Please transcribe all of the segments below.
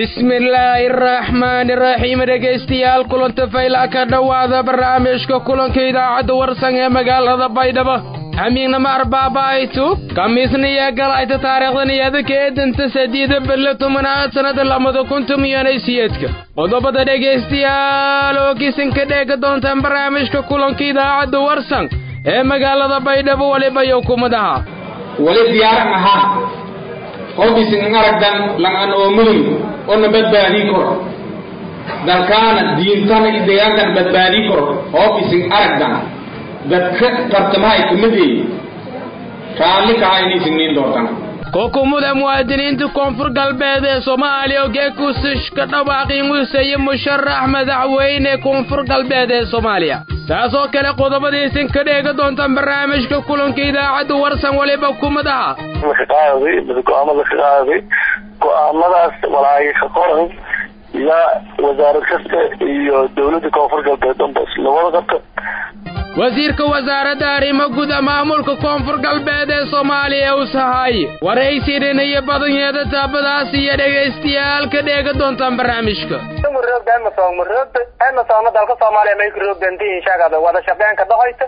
bismillaahi araxmaani araxiim dhegaystayaal kulanta faylaa ka dhowaada barnaamijka kulanka idaacadda warsan ee magaalada baydhabo hamiignama arbaabaaytu kamiisniya galayta taariikhdaniyada keedanta sadiida bille tobanaad sannada lamada kuntum iyonaysiyeedka qodobada dhegaystayaal oo kisanka dheega doontaan barnaamijka kulanka idaacadda warsan ee magaalada baydhabo weliba iyo kumadaha wali diyaaran ahaa qofkiisin aragdan langan oo mudug ona badbaadii karo dalkaana diintana iyo deegaankan badbaadii karo qofkiisin aragdan dadka tartamahay kamid yihiin raalli kaha inay signiin doontaan xukuumada muwaadiniinta koonfur galbeed ee soomaaliya oo geekusish ka dhawaaqii museeye musharax madaxweyne koonfur galbeed ee soomaaliya taasoo kale qodobadiisin ka dheega doontaan barnaamijka kulanka idaacadda warsan waliba kumadaha qaaday go-aamada ka qaaday go-aamadaas walaaga ka qoran iyo wasaarad kasta iyo dowladda koonfur galbeed dhanbas labada qabta wasiirka wasaaradda arrimo guda maamulka koonfur galbeed ee soomaaliya u sahay waraysinan iyo badanyeeda taabadaas iyo dhegaystayaal ka dheega doontaan barnaamijka emasona dalka soomaaliya may kuroogdantihiin sheegada wada shaqeyn ka dhaxaysa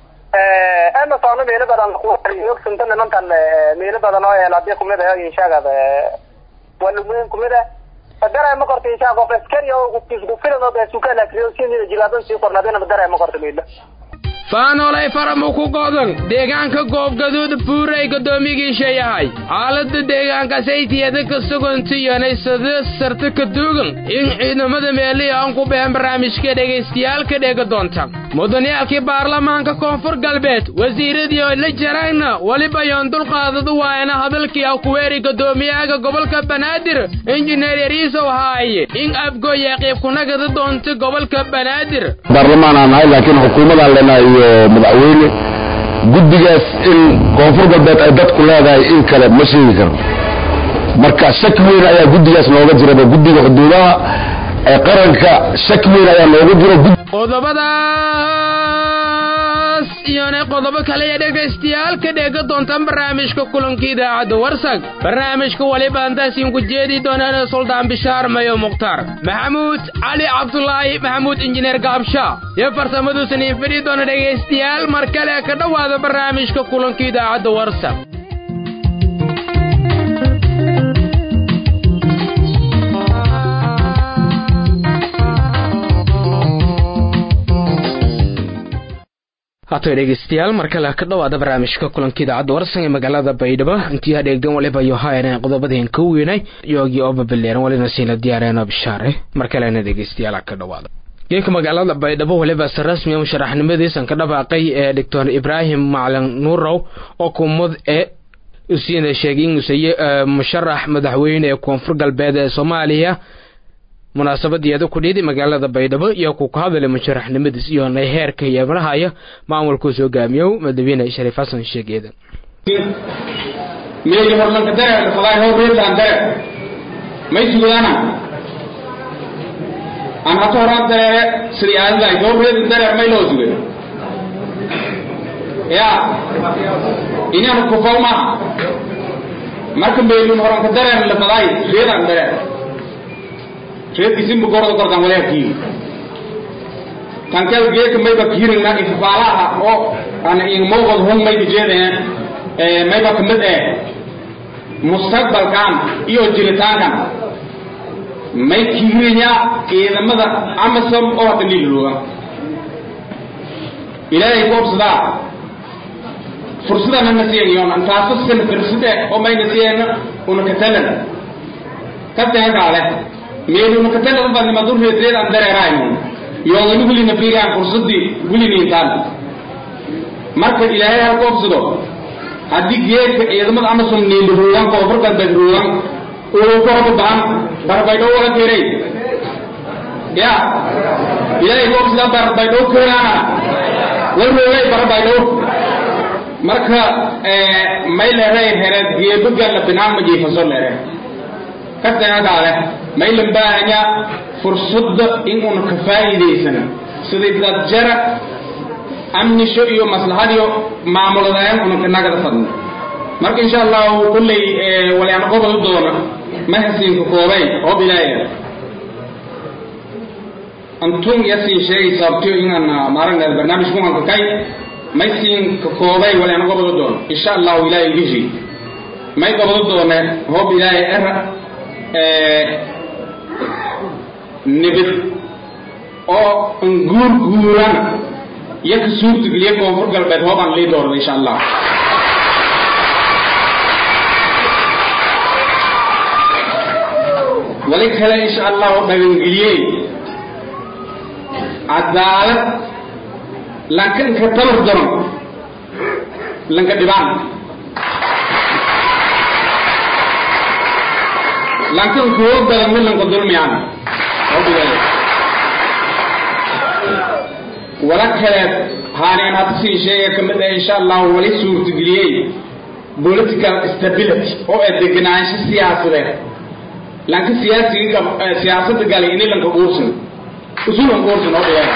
emasona meelo badan ogsunta nimankan meelo badan oo eel hadii kumid ah inshaagada walumeyn kumid ah dareema korta inshaa qof askari oo isku filan oo beesukala kriyo si jilaadan sii qornaadina dareema korta meelo faanolay faramu ku godan deegaanka goobgaduud buuray guddoomigiisha yahay xaaladda deegaanka saytiyada ka sugantiyanay sada sarta ka duugan in ciidamada meelihi aan ku bixin barnaamijka dhegaystayaal ka dheega doonta mudaniyaalkii baarlamaanka koonfur galbeed wasiiradii oo la jarayna weliba yoon dulqaadadu waayna hadalkii akuweeri guddoomiyaha gobolka banaadir injineer yariisow haaye in afgooya qayb kunagada doonta gobolka banaadir baarlamaan aan nahay laakiin xukuumadaan leenahay iyo madaxweyne guddigaas in koonfur galbeed ay dadku leedahay in kale ma sheegi karno marka shaki weyn ayaa guddigaas nooga jiraba guddiga xuduudaha ee qaranka shaki weyn ayaa nooga jira qodobadaas iyona qodobo kale ee dhegaystayaal ka dheega doontaan barnaamijka kulanka idaacadda warsag barnaamijka waliba antaasiin ku jeedi doonaan suldaan bishaar mayo mukhtaar maxamuud cali cabdulaahi maxamuud injineer gaabsha iyo farsamadu saniin fidhi doona dhegaystayaal mar kale ka dhowaada barnaamijka kulanka idaacadda warsag haatay dhegaystayaal mar kale ka dhowaada barnaamijka kulanka idaacadda warsan ee magaalada baydhabo intii hadheegdan waliba iyo haayana qodobadeen ka weynay yoogii oo babaleeran walina siina diyaareeno bishaare mar kalena dhegaystayaal ka dhowaada geeka magaalada baydhabo waliba si rasmiya musharaxnimadiisan ka dhawaaqay ee doctor ibraahim macalin nuurow oo kumad ee usiina sheegay in useye musharax madaxweyne ee koonfur galbeed ee soomaaliya munaasabadeeda ku dhiidi magaalada baydhabo iyo ku ka hadalay musharaxnimadiis iyo nay heerka yeemanahaya maamulkuu hogaamiyow madaxweyne shariif xasan sheegeeda meeji horlanka dare falaay how reetaan dare may sugadaana aan hata horaan dareere sidii aadadahay how reedan dareer may loo sugay ya inaanu kufaw maaha marka meelun horanka dareer la falaay reedaan dareer reerkiisinba gorda gordan walaakii tankel geeka mayba kiirina ifafaalaha oo ana in mowqad hon mayka jeedeen mayba kamid eh mustaqbalkan iyo jiritaankan may kiirinya ciidamada amasom oo hadda liilooga ilaahay ku obsadaa fursadana na siinayoon taasoo sana firsade oo mayna siiyeen una katalan kateekaale meeluna katalaba badnima durreedreed aan dareeraayo yoogani gulina fiiriyaan fursadii guliniintaan marka ilaahay halka obsado haddii geedka ciidamada amasom niili ruugan koonfur galbeed ruugan uu ka hoba bahan barbaydhow wala keeray ya ilaahay ku obsada barbaydhow keeraana wa roogay barbaydhow marka may leeray hereed geebagala binaan ma jiifaso leere kateagaale maylan baahanya fursadda in una ka faa'iidaysan sidii dad jara amnisho iyo maslaxadiyo maamuladayan una kanagada fadno marka insha allahu kulley walyaan qobol doona ma hasiinka koobay oo bilaaya antum yasin sheegay sababtiyo inaan maaragna barnaamij ku hanka kay may siinka koobay wala ana gobado doon insha allahu ilaahay gishi may gobado doone hoob ilaahay era nibid oo nguur guurana iyo ka suurtageliya koonfur galbeed hoob aan lii doorada insha allah wali kale insha allahu dhagangeliyey cadaalad lankanka tabar daron lanka dhibaan lankan kuwo badan mid lanka dulmiyaan wala kaleed haanian hadda siin sheega ka mid ah insha allahu wali suurtageliyey political stability oo ee degenaansho siyaasadeed lanka siyaasiga siyaasadda galay ini lanka guursan usulan guursan oo dhigan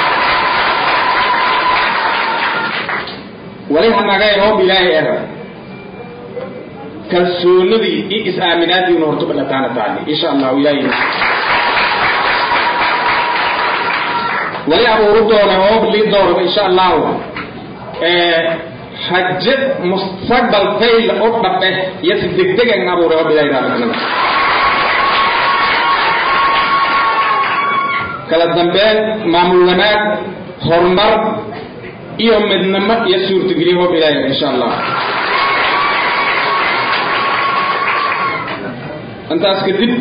wali hanagay hoob ilaahay era kalsoonidii iyo is-aaminaadiina horta badhataana taali insha allahu ilaahay wali abuuru doona hoob lii doorada insha allahu haje mustaqbal fayla oo dhabe iyo si degdegan abuuray hoob ilaahay raalkanada kala dambeyn maamul wanaag horumar iyo midnimo iyo suurtageliyo hoob ilaahay insha allah intaas kadib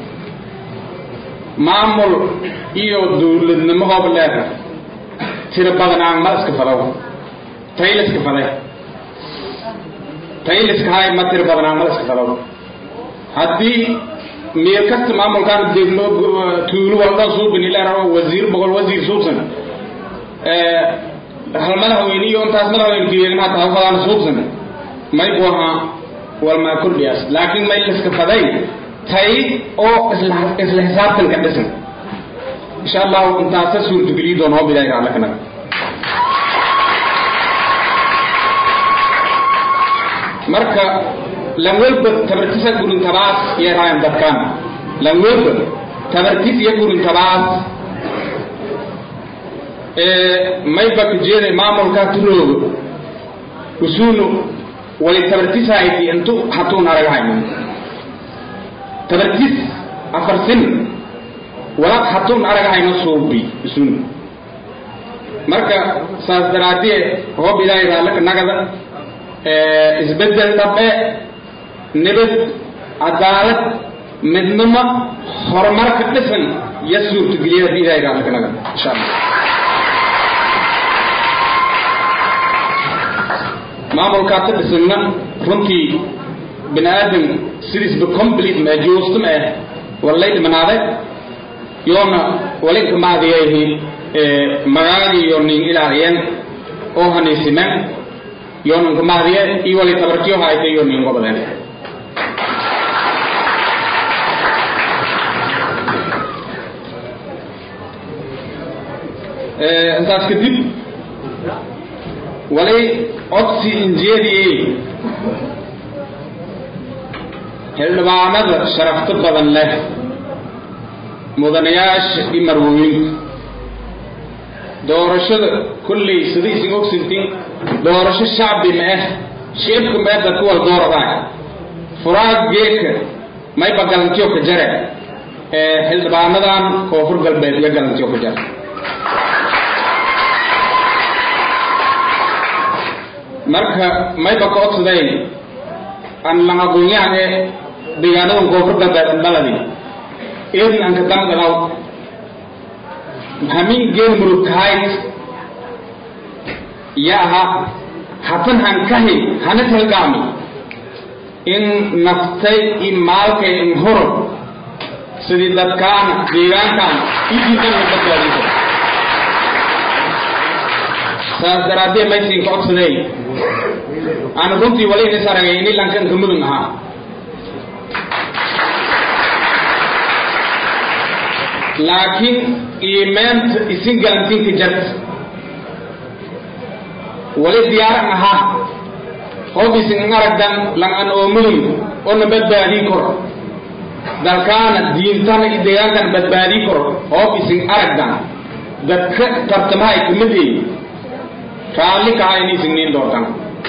maamul iyo dowladnimo hoob leeda tiro badan aan ma iska fadaw tayliska faday tayliska hay ma tiro badan aan ma iska fadaw haddii meel kasta maamulkaan degmo tuulo walba suubin ilaa wasiir boqol wasiir suubsan hal madaxweyne iyo intaas madaxweyne geerin hata hawfadaan suubsan may bu ahaa walmaa kordhiyaas laakiin may liska faday tay oo isla isla xisaabtan ka dhisan insha allahu intaasa suurtageliyi doon hoob ilahay raalla kanaga marka langwelba tabartisa gurin tabaas iyo raayan dadkan langwelba tabartis iyo gurin tabaas mayba kajeeda maamulka turoogo usuunu wali tabartisahayti intu hatuun aragahayno tabartis afarsin wala hatuun aragahayno suubi usuunu marka saas daraadee hoob ilaahay raallaka nagada isbedel dhabe nibad cadaalad midnimo horumarka dhisan iyo suurtageliya haddii ilahay raallaka nagada insha allah maamulkaa ka dhisanna runtii bini aadam sidiisba complete ma joostum ah wallay dhimanaaday yoona walinka maadiyayhi magaagii iyo nin ilaaliyen oo haniisimen yoona nka maadiye iyo wali tabartiyo hayta iyo nin gobadeen intaas kadib walay codsi injeediyey xildhibaanada sharafto badan leh mudanayaasha iyo marwooyinka doorashada kolley sida isin ogsintiin doorasho shacbi ma ah sheebka ma ah dadku wal dooradaa furaag geedka mayba galantiyo ka jare ee xildhibaanadan koonfur galbeed iyo galantiyo ka jare marka mayba ka codsaday aan lamagoonyahan ee deegaanadan koonfur galbeed dhaladi eedin aan ka damgalaw hamin geen murugtahayd yaha hatan han kahi hana talgaami in naftay i maalkay in horo sidii dadkaana deegaankaana idiidan la badbaadiso saas daraadee maysin ka codsaday aan runtii wali inis aragay ini lankanka mudun ahaa laakiin iimeenta isin galantinka jarta wali diyaaran ahaa hoob isin aragdan lang an oo mudun oo na badbaadii kor dalkaana diintana iyo deegaankana badbaadii karo hoob isin aragdan dadka tartamaha ay kamid yihiin raalli kaha inaysan niin doontan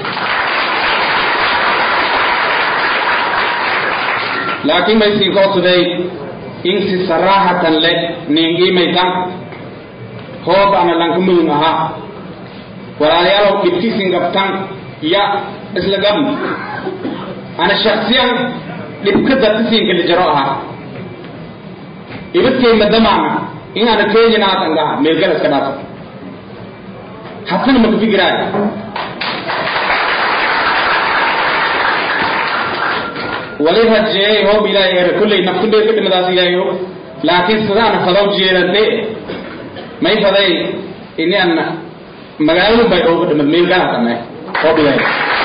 laakiin may siin koodsaday in si saraaxatan le niingiimaytan hoob ana lanka mudun ahaa walaalayaalow dhibkiisin gabtan ya isla gabni ana shaksiyan dhibka dadkisiinka lijaro ahaa ibadkay madamaana in ana keenyana aatan gaha meelgala iska dhaafo hatana maka fikiraay wali rajeeyay hoob ilaahay ere kulley naftu dheer ka dhimadaas ilaahayo laakiin sidaana fadaw jeedante may faday ini an magaaladu bay ooga dhimad meelgala hatana hoob ilaahay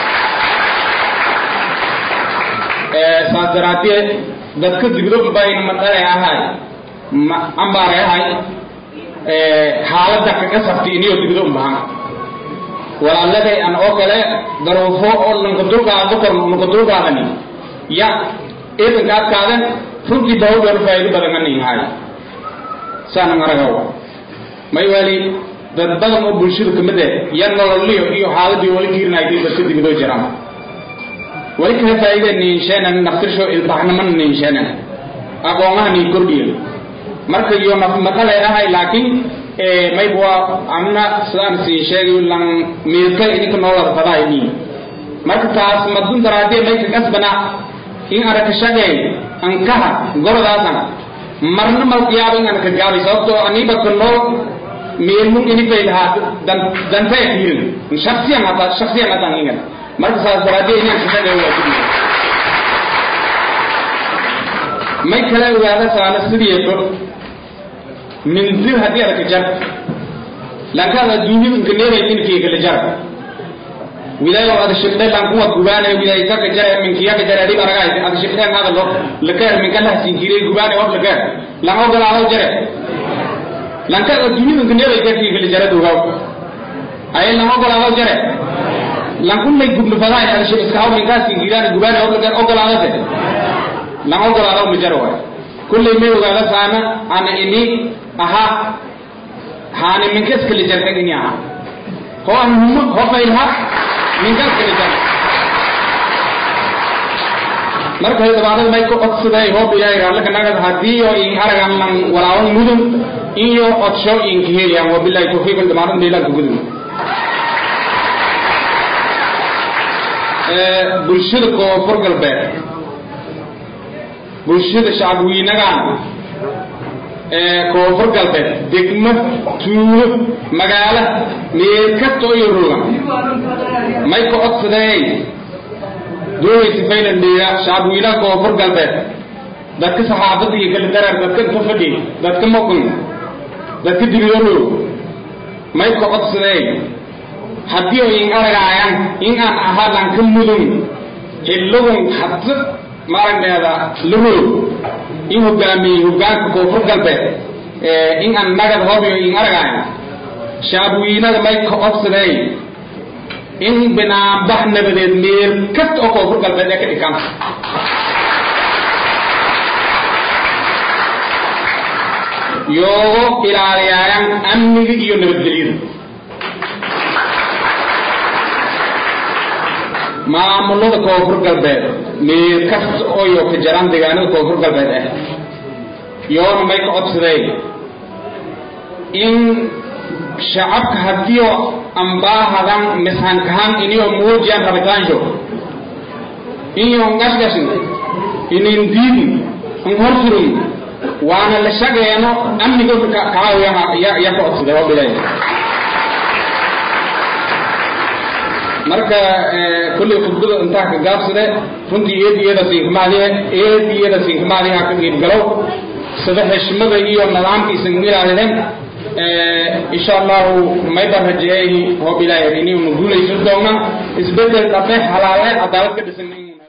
saas daraaddeed dadka digdo bayn madhare ahay ma ambaare ahay xaaladda kaga sabti iniyo digdo bahan walaaladay an oo kale daruufo oo lanka dulqaado kor lanka dulqaadani ya eedanka adkaadan runtii dawdar faa'iido badan ka nihaay saana maragaw may wali dad badan oo bulshada kamid ah ya nololiyo iyo xaaladii wali kiirnaaytay dadka digdo jiraan wali kala faa'iida niinsheenan naftirsho ilbaxnaman niinsheenan aqoonaha niin kordhiyo marka iyo naf maqalay ahay laakiin may waa amna sidaan siin sheegay lan meelka idinka noolar fadaa nii marka taas madun daraadee may ka kasbana in araka shaqeey ankaha gorodaasan marna malqiyaaba in anaka gaabay sababtoo aniba ka nool meelmun inifay lahaa dantaya kiirin shaksiyan hata shaksiyan hataan ingan marka saas daraadee inaan shaqeey waa may kala ogaada saana sidiiyo mindir haddii arka jar lankaad adduunyada inkaneeraytinkiy kala jar wilayo ada shibdhe lankuwa gubaane wilay kaka jare minkiyaka jare adib aragaay ada shibdhe nada lo lakeer minkalah sinkire gubaane wab lakeer lan ogolaado jare lankaad adduunyada inkaneeraytinkiy kala jare dugaw ay lan ogolaado jare lankunay gubnu fadaay ada shib iska haw minkaa sinkiraan gubaane wab lakeer ogolaadate lan ogolaado ma jaro waay kullay may ogaada saana ana ini aha haani minka iskala jartag ini aha ho an humo ho faylha minka iskala jar marka dabaadada may ku codsaday hoob ilaahay raallaka nagad haddii oo in aragan lan walaawan mudun iyo codsho inka heliyaan wabilahi tawfiiq damaanad meelaan ku gudun bulshada koonfur galbeed bulshada shacabweynagan ee koonfur galbeed degmo tuulo magaalo meel kasta iyo rogan may ka codsadeen dooyaysa faylandheega shacabweynaha koonfur galbeed dadka saxaafadda iyo kala darar dadka inta fadhi dadka maqan dadka dibidaro may ka codsadeen haddii oo in aragaayan in aan ahaa lanka mudun xilladun hadda maaragneeda laroog in hogaamiyey hogaanka koonfur galbeed in aan nagad hobiyo in aragaayan shacabweynada may ka codsadeen in binaanbax nabadeed meel kasta oo koonfur galbeed ee ka dhikan yoogo ilaaliyaayan amniga iyo nabadgelyada maamulada koonfur galbeed meel kasta oo yo ka jaraan deegaanada koonfur galbeed ah yoona may ka codsadeen in shacabka haddiio ambaahadan mishankahan iniyo muujiyaan rabitaansho inyo ngashgashin inin diidin in horsurin waana la shageeno amniga kacaawiya ya ka codsaday oo bilay marka kulley khudbada intaa ka gaabsade runtii eediyada siinkamaadihe eediyada siinkamaadiha ka qiibgalow sida xishmada iyo nidaamkiisan ilaaliden insha allahu mayba rajeeyay hoob ilaahay inaynu guulaysan doona isbedel dhabe halaale cadaalad ka dhisan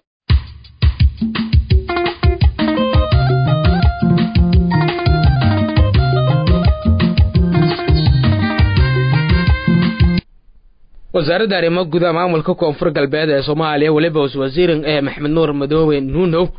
wasaaradda arrimo gudaha maamulka koonfur galbeed ee soomaaliya weliba was wasiirin ee maxmed nuur madoobe nuunow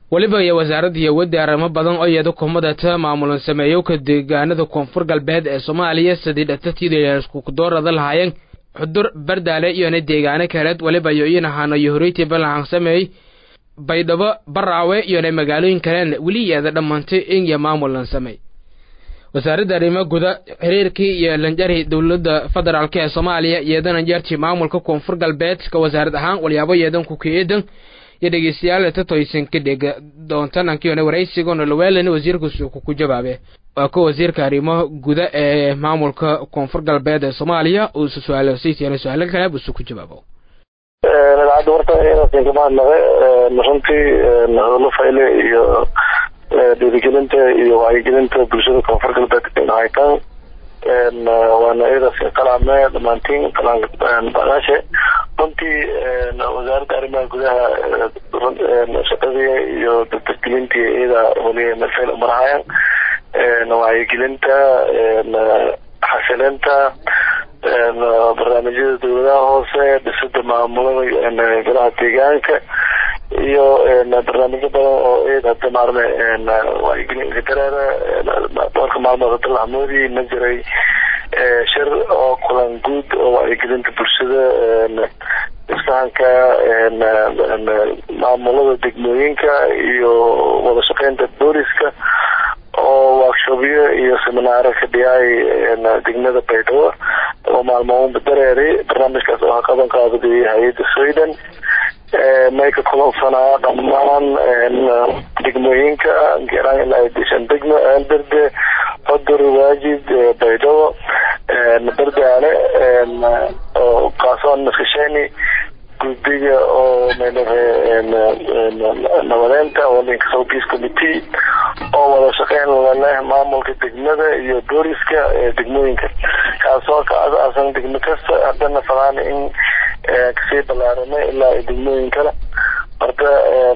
weliba iyo wasaaradda iyo waddi arrimo badan oo iyada kumadata maamulan sameeyowka deegaanada koonfur galbeed ee soomaaliya sidii dhatatiida iskukudoorada lahaayeen xudur bardaale iyona deegaano kaleed weliba iyo inahaano iyo horeytii ballahan sameeyey baydhabo baraawe iyona magaalooyin kaleena weli iyada dhammaantay in iyo maamulan sameey wasaaradda arrimo guda xiriirkii iyo lanjari dowladda federaalk ee soomaaliya iyadana jarti maamulka koonfur galbeed ka wasaarad ahaan walyaabo yeedan ku keedan iyo dhegeystayaal tatoysan ka dhega doontan ankiona waraysigoona lawaalana wasiirkaas ku jawaabe waa ka wasiirka arrimo guda ee maamulka koonfur galbeed ee soomaaliya uu su-aalo saytiana su-aalo kale busu ku jawaabo idaacadda warta inaasan kama hadnaqe runtii hadallo fayle iyo dhiirigelinta iyo wacyigelinta bulshada koonfur galbeed in haytaan waana iyadaas kalaame dhamaantiin baqaashe runtii wasaaradda arrimaha gudaha shaqadii iyo dadgelintii iyada waliya meel umarahayan wacyigelinta xasilinta barnaamijyada dowladaha hoose dhisida maamulada golaha deegaanka iyo barnaamijyo badan oo iyada hada maarme wacyigelinka dareera dhowrka maalmood hada lahamoodii ma jiray shir oo kulan guud oo wacyigelinta bulshada isfahanka maamulada degmooyinka iyo wada shaqeynta booliska oo workshopyo iyo seminaaro ka dhiyay degmada baydhabo oo maalmoonba dareeray barnaamijkaas oo qaban qaabadiyay hay-adda sweden may ka kulansanaa dhammaan degmooyinka geeraan ilaa dishan degmo berde xudur waajid baydhabo bardaale oo kaasoon maskasheni guddiga oo nabadeynta oo linka south peace committee oo wada shaqeyn laleh maamulka degmada iyo booliska degmooyinka kaasoo ka asaasan degmo kasta haddana falaana in kasii balaarana ilaa degmooyin kale horta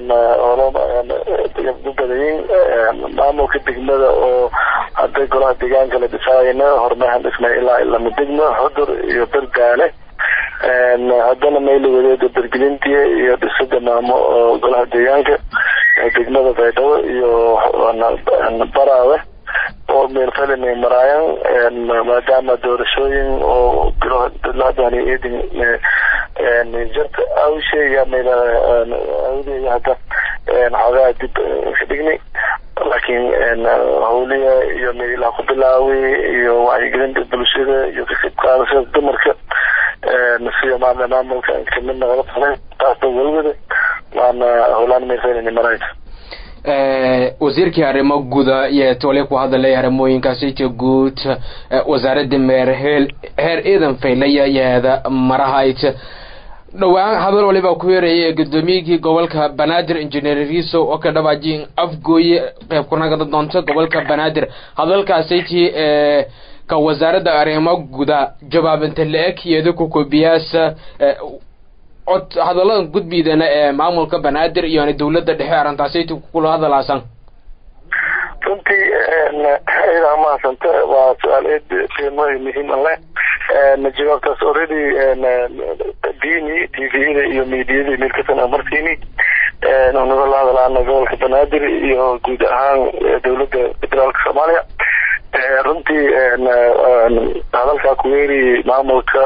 u badayin maamulka degmada oo hadday golaha deegaanka la dhisaayana hormahan dhisnay ilaa lama degmo xudur iyo bardaale haddana mayla wadeeda bergelintii iyo dhisida maamo oo golaha deegaanka degmada baydhabo iyo baraawe oo meelfelinay maraayan maadaama doorashooyin oo bilohadani eedin jarta awsheeya meyla awdeeya hadda xoogaa dib ka dhignay laakiin hawliya iyo meelaha ku bilaawi iyo wacyigelinta bulshada iyo kasib qaadashada dumarka sida maarne maamulka kamid nagala tahay taasba welwada waana howlaan meelfelinay maraysa wasiirkii arrimo guda iyo tole ku hadalay arrimooyinkaasita guud wasaaradda meerheel heer ciidan faylaya yaada marahayt dhowaan hadal waliba ku yeeraya gudoomiyigii gobolka banaadir injineer riso oo ka dhawaajin afgooye qeyb kunagada doonta gobolka banaadir hadalkaasaytii ka wasaaradda arrimo guda jawaabinta la-eg iyada ku kobiyaasa cod hadaladan gudbiidana ee maamulka banaadir iyona dowladda dhexe arrintaasayt kula hadalaasan runtii idaa mahadsanta waa su-aal eed qiimo muhiim an leh jawaabtaas already dini t v-da iyo mediada meel kasana marsiini naga la hadalaana gobolka banaadir iyo guud ahaan dowladda federaalka soomaaliya runtii hadalkaa kuweeri maamulka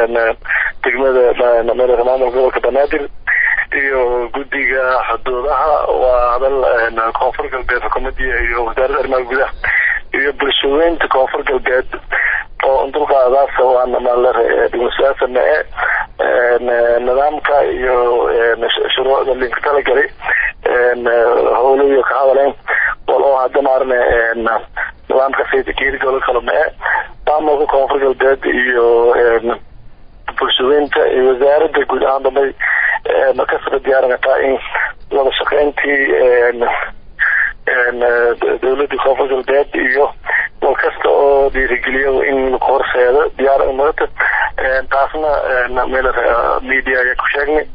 degmada maamulka gobolka banaadir iyo guddiga xuduudaha waa hadal koonfur galbeed xukuumadii iyo wasaaradda arrimaha gudaha iyo bulshaweynta koonfur galbeed oo dulqaadaasa waana maalare dhimashaasa mee nidaamka iyo shuruucda linka talagalay howlayo ka hadaleen wal oo hadda maarne nidaamka saytikeeri golo kale mee maamulka koonfur galbeed iyo bulshaweynta iyo wasaaradda guud ahaan dambay kasaba diyaaranataa in wada shaqeyntii dowladda koonfur galbeed iyo wal kasta oo dhiirigeliyo in laku horseedo diyaar marata taasna meel media ayaa ku sheegnay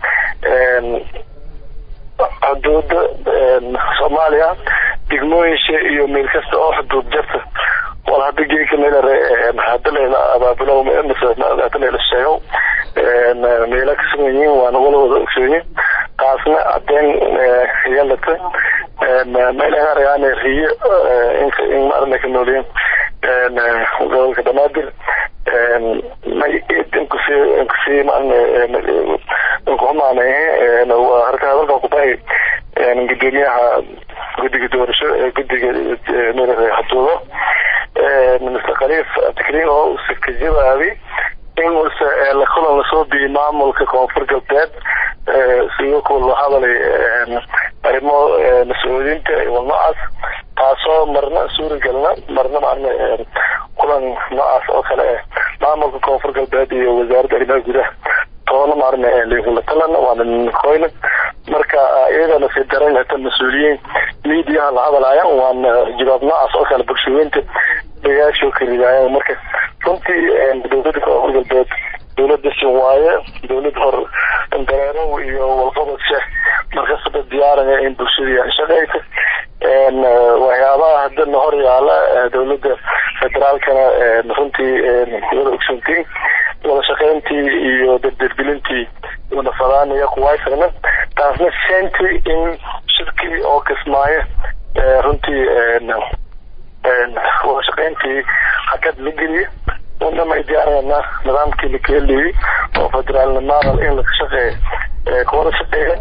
xuduuda soomaaliya degmooyinsha iyo meel kasta oo xuduud jarta wal hada geeka meelare hada layla abaabulo hada layla sheego meela ka sugan yihiin waana wala wada ogsoonyin taasna cadeen yeelata meelaha argaan riyo in maarna ka nooliyeen gobolka banaadir may inkusii inkusii maarna inkuhumaanay harka hadalka kubahay gudoomiyaha guddiga doorasho ee guddiga xatuudo mr khaliif tikriin oo usa ka jawaabay in usa la kulan lasoo biyey maamulka koonfur galbeed sidoo kale loo hadalay arrimo mas-uuliyiinta wal noocaas taasoo marna suuragelna marna maarna kulan noocaas oo kale eh maamulka koonfur galbeed iyo wasaaradda arrimaha gudaha toona maarna linkula talan waana ninkoyna marka iyagana si daran hata mas-uuliyiin miidiyaha la hadalaya waana jawaab noocaas oo kale bulshooyinta dagaasho ka ridaayaan marka runtii dowladda koonfur galbeed dowladda sin waaye dowlad hor dareerow iyo walqabadka markastaba diyaaraya in bulshadii shaqeysa waxyaabaha hadana hor yaala dowladda federaalkana runtii wada ogsantiin wada shaqeyntii iyo dardargelintii wada fadaanaya kuwaysagna taasna senti in shirkii oo kismaayo runtii wada shaqeyntii hakad la geliya unama diyaarana nidaamkii la keeliyey oo federaalna maaqal in laga shaqeeyo kuwada shaqeeya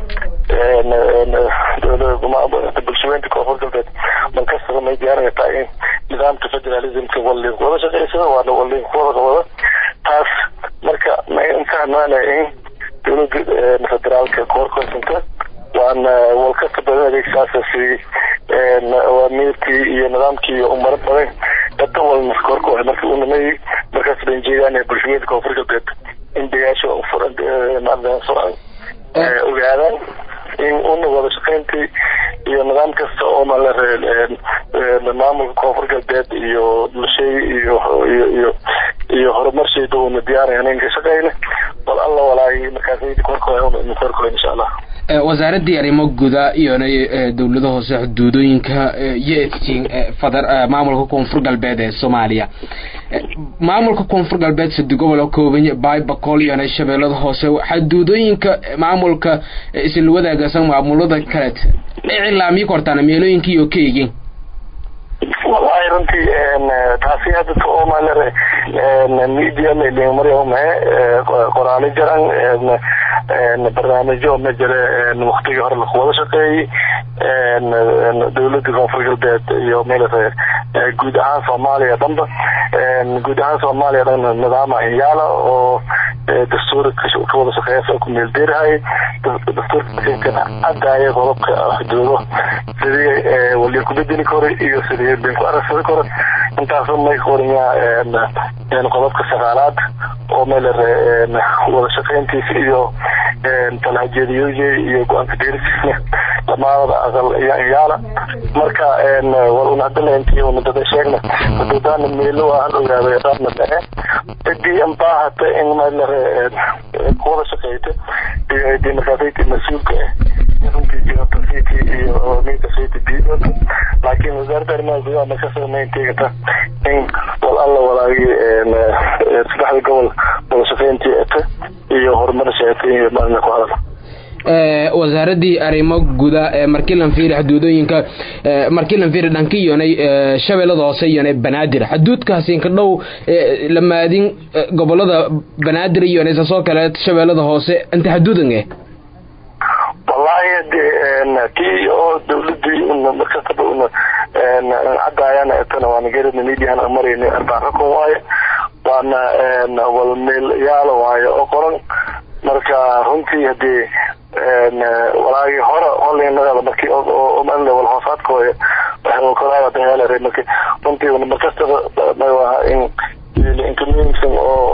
bulshaweynta koonfur galbeed markastaba may diyaarinaytaa in nidaamka federalismka wallin wada shaqeysada waana wallin kuwada wada taas marka may fahmaanaya in dowladda federaalka koorkoysanta waana walkasta badan adeegsaasa si awaamiirkii iyo nidaamkii iyo umaro badan dada walna koorkooda marka unamay markaas ban jeedaan bulshaweynta koonfur galbeed in degaasha furan furan ogaadaan in una wada shaqeyntii iyo nidaam kasta oo malare maamulka koonfur galbeed iyo bulshay iyo iyo iyo iyo horumarshayda una diyaarayan in ka shaqeyna bal alla walaay markaas korkooda korkooda insha allah wasaaradii arrimo guda iyona dowlada hoose xuduudooyinka yetin fadar maamulka koonfur galbeed ee soomaaliya maamulka koonfur galbeed sadi gobol oo kooban baay bakool iyona shabeellada hoose xuduudooyinka maamulka isla wadaagasan maamulada kaleet iclaamiyi kortaan meelooyinka iyo ka egin wallahi runtii taasi hadda somalare media maryamahe qoraali jaran barnaamijyo ma jira waktigii hore lakuwada shaqeeyey dowladda koonfur galbeed iyo melare guud ahaan soomaaliya dhanba guud ahaan soomaaliya dhan nidaama inyaala oo dastuurka kawada shaqeeyasa ku meeldeerahay dastuurka caddaaya qodobka xuduudo sidii wali kubedeli kore iyo sidii binku aragsada kore intaas may qoranyaa qodobka sagaalaad oo melare wada shaqeyntiisa iyo talhajeediyoye iyo go-aanka deerisiisna dhamaadada aqal iyo inyaala marka war un hadana intii una dada sheegna xuduudaana meelo aan ogaaday qaabna dhace cidii anbaahata in melare kuwada shaqeyta iyo cidii markaasaytii mas-uulka ah runtii jirata city iyo ninka city biidota laakiin wasaaradda arrimaha gudaha markasoo maynteegata in wal alla walaagi saddexda gobol wada shaqeyntii eta iyo horumarasha eta iyo maalina ku hadal wasaaradii arrimo guda ee markilan fiiri xuduudooyinka markilan fiiri dhanka iyonay shabeellada hoose iyonay banaadir xuduudkaasi inka dhow lamaadin gobolada banaadir iyonay sasoo kale shabeellada hoose inta xuduudan eh wallahi de tii oo dawladii una markastaba una caddaayana etana waana garana mediahan marayna arbaan xukun waaye waana walmeel yaala waaye oo qoran marka runtii hadii walaagii hore holinagada marki male wal hoosaadkooda waxay marki runtii markastaba magaha in inkamuhimsan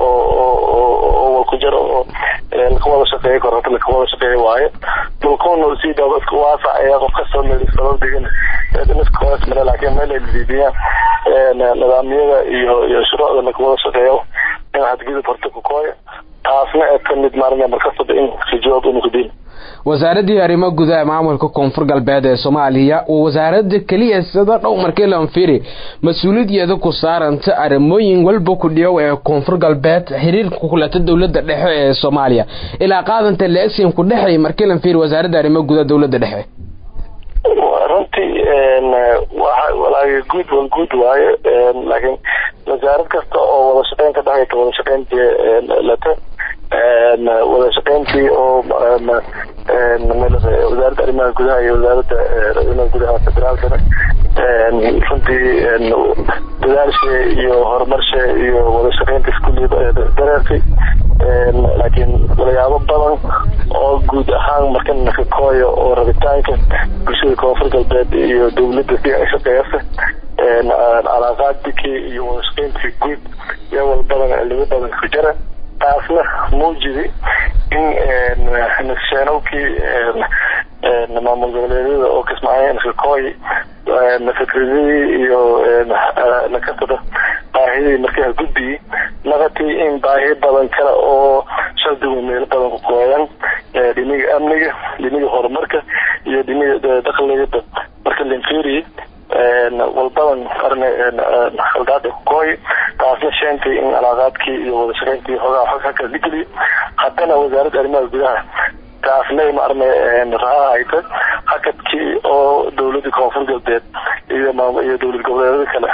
oo walku jaro oo lakawada shaqeeya kor hata lakawada shaqeeya waaye dhulkuna sii daaba iska waasac ayaa qof kastoo meel sabab degan iskahoos mare laakiin meel ay liidiyaan nidaamyada iyo iyo shuruucda lakawada shaqeeyo in hadgudub horta ku kooya taasna ee kamid maarina markastaba in jawaab inu kudin wasaaradii arrimo gudaha maamulka koonfur galbeed ee soomaaliya waa wasaarada keliya sida dhow markii lanfiri mas-uuliyadeeda ku saaranta arrimooyin walba ku dhiyow ee koonfur galbeed xiriirka kulata dowlada dhexe ee soomaaliya ilaa qaadanta leegsin ku dhexay markii lanfiri wasaaradda arrimo gudaha dowlada dhexe runtii walaaga guud wal guud waaye laakiin wasaarad kasta oo wada shaqeyn ka dhexaysa wada shaqeyntii lata wada shaqeyntii oo wasaaradda arrimaha gudaha iyo wasaaradda arrimaha gudaha federaalkana runtii dadaalshe iyo horumarshe iyo wada shaqeynta iskuuliya dareertay laakiin walayaabo badan oo guud ahaan markan nakakooya oo rabitaanka bulshada koonfur galbeed iyo dowladda si ay shaqeeyasa calaaqaadikii iyo wada shaqeyntii guud iyo wal badan cilimo badan ku jira taasna muujidi in nasheenowkii maamul goboleedyada oo kismaayo nakakooy fikradadii iyo nakasada baahidii markaa gudbiyey naqatii in baahi badan kale oo shardigu meelo badan ku kooyan dhiniga amniga dhiniga horumarka iyo dhiniga dakhligada marka linfiri walbadan arne khaldaada ku kooy taasna sheentay in calaaqaadkii iyo wada shaqeyntii hogaa xog halka digli haddana wasaaradda arrimaha gudaha taasnay maarne raha hayta hakadkii oo dowladda koonfur galbeed iyo iyo dowlad goboleedyada kale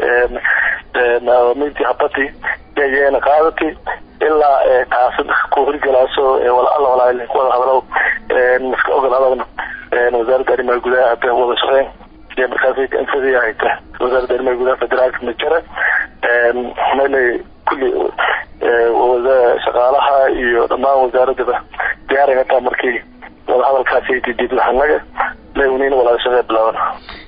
minti habati yayeena qaadati ilaa taasi ku hirgalaaso wala alla walaa wada hadalow iska ogolaadana wasaaradda arrimaha gudaha hadda wada shaqeyn iyo markaas infadii hayta wasaaradda arrimaha gudaha federaalka majara meelay kulli shaqaalaha iyo dhammaan wasaaradaba diyaaray hataa markii wada hadalkaasi didid waxanaga lewnina walaala shaqee bilaaban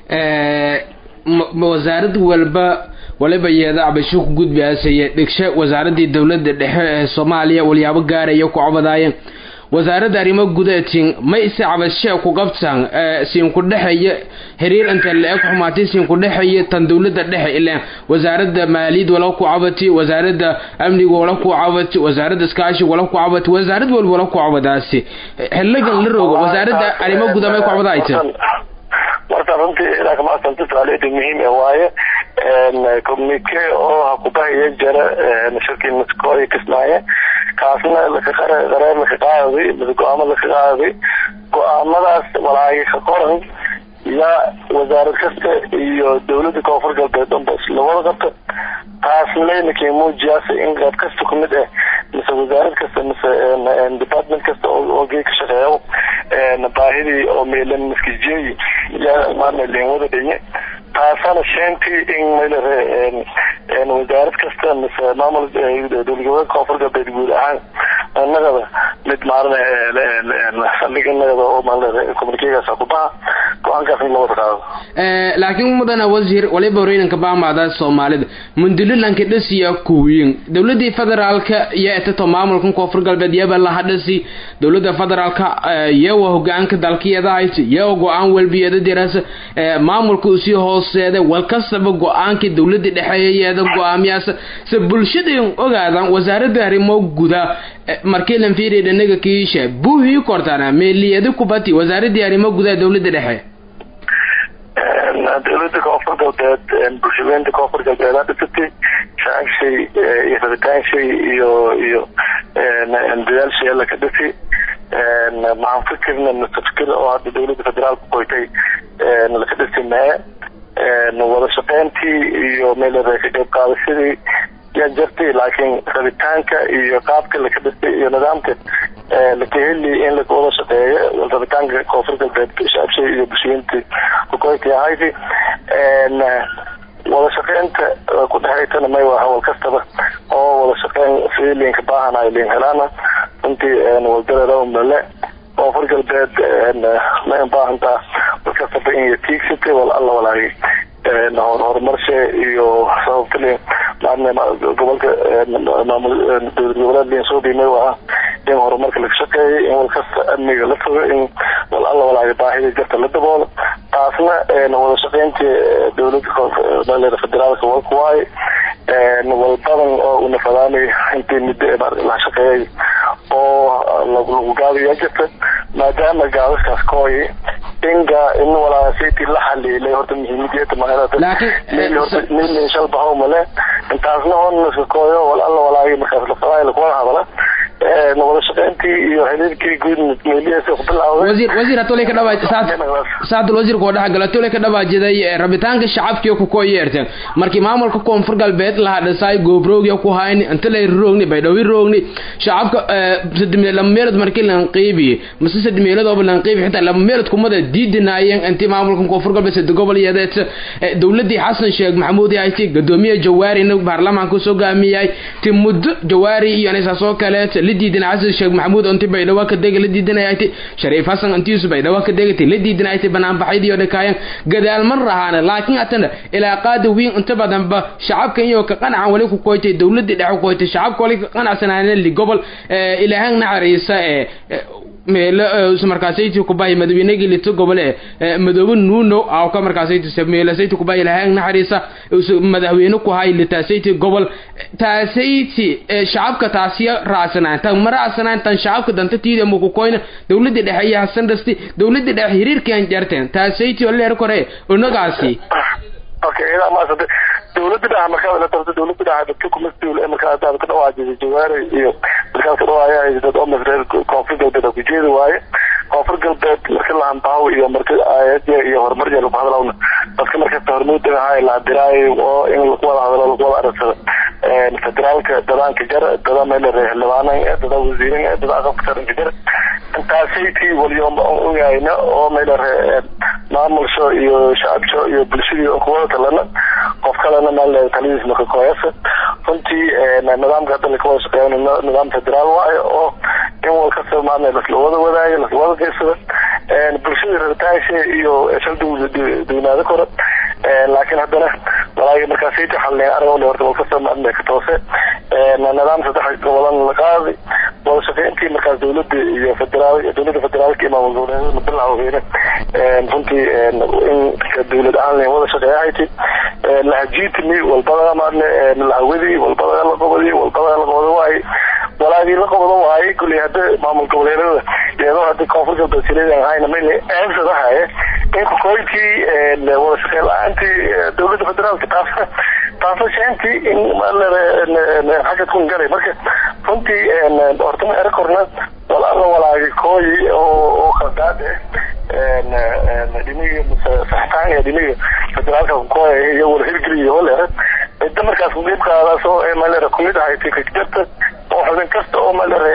wasaarad walba waliba yeeda cabasho ku gudbaasaya dhigshe wasaaradii dowlada dhexe ee soomaaliya walyaabo gaaraya ku cobadaayeen wasaaradda arrimo gudatin ma ise cabashee ku qabtaan siinku dhexeeya xiriir inta la-eg xumaatay siinku dhexeeya tan dowlada dhexe ilaan wasaaradda maaliyad wala ku cabati wasaaradda amniga wala ku cabati wasaaradda iskaashiga wala ku cabati wasaarad walba wala ku cabadaasi xiligan la rogo wasaaradda arrimo guda may ku cabadaayta marka runtii ilaa kama asanta su-aaleeda muhiim e waaye communique oo hakubahaya jara shirkii maskooy kismaaye kaasna qareer laka qaaday mise go-aamo laka qaaday go-aamadaas walaagi ka qoran yaa wasaarad kasta iyo dowladda koonfur galbeed unba isla wada qabta taasna ninkii muujiyaasa in qayb kasta kumid ah mise wasaarad kasta mise department kasta oo gee ka shaqeeyo baahidii oo meelan maskijeeyi yaa maarna leen wada dhinye taasana sheentii in maylare wasaarad kasta mise maamul dowladgoboleed koonfur galbeed guud ahaan inagada mid maarna saldhig inagada oo maarna communikegaas kubaha go-aankaas in lawada qaado laakiin mudana wasiir waliba horeyninka baamaada soomaalida mundulilanka dhasiya kuwiin dowladii federaalka iyo etato maamulkan koonfur galbeed yaba laha dhasi dowlada federaalka iyawa hogaanka dalkiyada hayt iyawa go-aan walbiyada dirasa maamulka usii hooseeda walkastaba go-aanka dowlada dhexeeyayeeda go-aamiyaas se bulshada ogaadan wasaaradda arrimo guda markii lan fiiriya dhanaga kiisha buuhii kortana meeliyada kubati wasaaradii arrimo gudaha dowlada dhexe dowlada koonfur galbeed bulshadeynta koonfur galbeed aa dhisatay shacabshay iyo rabitaanshay iyo iyo dadaalshay alla ka dhisi maxaan fikirna mise fikir oo hadda dowlada federaalka qoytay laka dhisi mee wada shaqeyntii iyo meel ka qayb qaadashadii yaa jirtay laakiin rabitaanka iyo qaabka laka dhistay iyo nidaamka laka heli in lawada shaqeeyo rabitaanka koonfur galbeed shacabshay iyo bulshooyintii kukoyti ahaydi wada shaqeynta ku dhexaytana may waa hawal kastaba oo wada shaqeyn sidii liinka baahanayo liin helaana runtii waldareeda male koonfur galbeed may ubaahantaa walkastaba in tiigsatay wal alla walaagay horumarshe iyo sababtali gobolka maamul dowlad goboleed linsoobi may waa in horumarka laga shaqeeyay in walkasta amniga la fogo in wal alla walaaga baahida jirta la daboolo taasna wada shaqeyntii dowlada federaalka walkuwaay walbadan oo unafadaanay intii muddo la shaqeeyay oo lagu gaadayaa jirta maadaama gaadaskaas kooyi inga in walaasiti la xaliilay horta muhiimadiyada magaalada shalbahow male intaasna honnska kooyo wal alla walaagi markaas lafadaay lakuwada hadala wada shaqeyntii iyo xiriirkii guud meelihiisa ku bilaawday wasiir wasiir hatolay ka dhawaaj saad saad wasiir ko dhax gala tolay ka dhawaajiday rabitaanka shacabkii ku koo yeerteen markii maamulka koonfur galbeed la hadhisay goobroogi ku hayni inta lay roogni bay dhawi roogni shacabka sadmeed lama meelad markii la qeybi mise sadmeelad oo la qeybi xitaa lama meelad kumada diidinaayeen intii maamulka koonfur galbeed sad gobol yadeed dawladii xasan sheekh maxamuud ay tii gadoomiye jawaari inuu baarlamaanka soo gaamiyay ti muddo jawaari iyo anisa soo kale la diidina xasan sheekh maxamuud intii bay dhawa ka degay la diidinayay shariif xasan intiisu bay dhawa ka degay la diidinayay banaan baxay iyo dhakaayan gadaal man rahaana laakiin atana ilaa qaadi wiin inta badan ba shacabka iyo ka qanacan wali ku koytay dawladii dhex ku koytay shacabka wali ka qanacsanaan li gobol ilaahan naxariisa ee meelo markaasayti kubahay madaweynegii lito gobole madoobe nuuno aw ka markaasayti meelasayti kubahay ilaahan naxariisa madaxweyne ku hay litasayti gobol taasayti shacabka taasiya raasanaan tan ma raasanaan tan shacabka danta tiida ma ku koyna dawladii dhexe iyo hasan dhasti dawladii dhexe xiriirkan jarteen taasayti oo leer kore unagaasi okay ila ma sabta dawladda dhaha markaa la tabta dawladda dhaha dadka kuma suul ee markaa dadka ka dhawaajay jawaare iyo markaa ka dhawaaya dad oo masreer koonfur galbeed ku jeedi waaye koonfur galbeed marka la hanbaaw iyo marka aayadya iyo horumar iyo lagu hadlawna dadka marka hormuud ahaa la diraay oo in lagu wada hadlo lagu wada aragsado federaalka dadaanka jar dada meel reexlabaanan dada wasiirin dada aqabka saranka jar intaasaytii walyoom ogayna oo meel maamulsho iyo shacabsho iyo bulshadii kuwada talana qof kalena meel taladiis marka kooyasa runtii nidaamka hadda lakawada shaqeeya nidaam federaal waayo oo in wal kasta maana lasla wada wadaayo lasla wada geysada bulshada rabitaansha iyo shal dugnaado kora laakiin haddana walaagi markaasayta xalneen aragole horta wal kasta maadna ka toose nidaam saddex gobolan la qaadi wada shaqeyntii markaas dawladda iyo federaal dawladda federaalka iyo maamul goboleedyada la bilaweyna runtii in dawlad ahaan len wada shaqeeyahayti lahajiitimi walbada maadne lahawadi walbada la qobadi walbada la qobado waaye walaagii la qobado waaye kuley hadda maamul goboleedyada iyadoo hadda koonfur galbeed sileedan ahayna mayna eensadahaye in kukoyntii wada shaqeyn la-aantii dawladda federaalka taasna taasna sheentii in xagga kun galay marka runtii horta ma ero korna walaala walaagi kooyi oo khaldaad eh dhiniga saxtaan iyo dhiniga federaalka kukooya iyo wala hirgeli iyo holeere cidda markaas qeyb qaadaasoo malere kumid ahay fikirjarta oo xubin kasta oo malere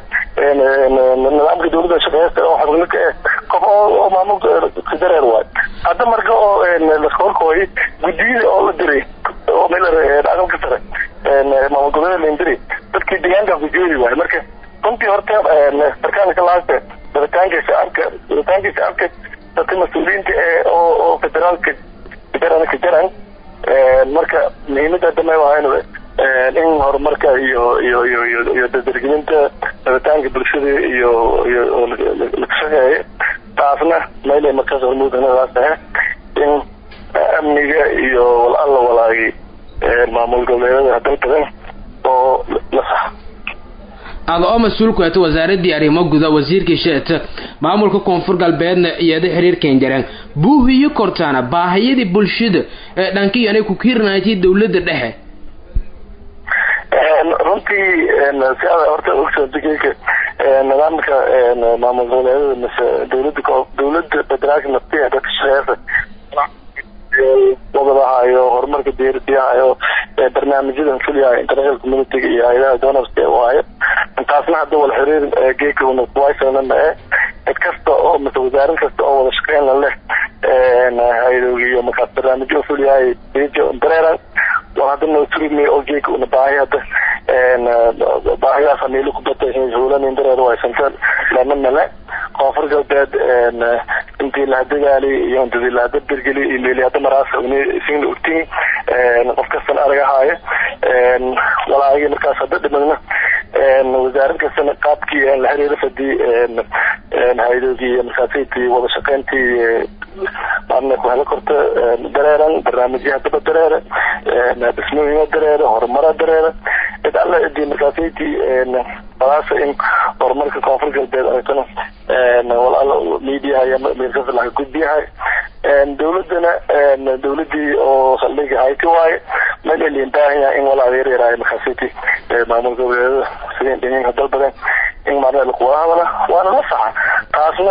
nidaamka dawladda shaqeysta oo xubin ka eh qof oo maamulka dareer waay hadda marka oo laska horkooyay guddiyada oo la diray oo malere aqalka sare maamul goboleed lain diray dadkii deegaanka ku jeedi waay marka runtii horta sarkaalka laaste rabitaanka shacabka rabitaanka shacabka dadka mas-uuliyiinta ee oo oo federaalka jaran ka jaran marka muhiimada hadda may ahayn in horumarka iyo iyo iyo iyo iyo dardargelinta rabitaanka bulshada iyo iyo laga shaqeeyo taasna mayle markaas hormuudnadaas ahe in amniga iyo wal alla walaagi maamul goboleedyada dalbadan oo la saxo ada oo mas-uulku eeta wasaaradii arrimo guda wasiirkii sheeta maamulka koonfur galbeedna iyada xiriirkan jareen buuhiyo kortaana baahiyadii bulshada ee dhankii anay ku kiirnaaytay dawladda dhexe runtii si ada horta ogsoontikeyka nidaamka maamul goboleedyada mise dawladda dawladda federaalka naftiya dadka shaqeeysa wabadahayo horumarka diyaarsiyahayo barnaamijyadan fuliyahayo international communitiga iyo hay-adaha donorska waayo intaasna hadda wala xiriir geeka kuwaysana mae cid kasta oo mase wasaarin kasta oo wada shaqeyn la leh hay-adoogi iyo markaas barnaamijyo fuliyahay dareeran war hadda noo turime oo geeka una baahi hadda baahidaas hamiilo ku batay hulanin dareer waysanta lana male koonfur galbeed intii lahadagaali iyo intadii lahadabergeli iyo meeli hadda maraasa uni isina ogtin qof kastan aragahaayo walaagii markaas hadda dhimagna wasaarad kastana qaabkii la xiriira fadii hay-adoogii iyo markaasaytii wada shaqeyntii maadna ku helo korta dareeran barnaamijya haddaba dareere dhismooyina dareere horumara dareere cid alla cidii markaasaytii balaase in horumarka koonfur galbeed aragtana walaalo mediaha iyo meelkasa laga gudbiyahay dawladana dawladii oo saldhiga hayti waaye meel eliin baahan yahay in walaa adeer yaraayo markaasiti maamul goboleedada sideen dhinyanka dalbaden in maarna lakuwada hadala waana la saxa taasna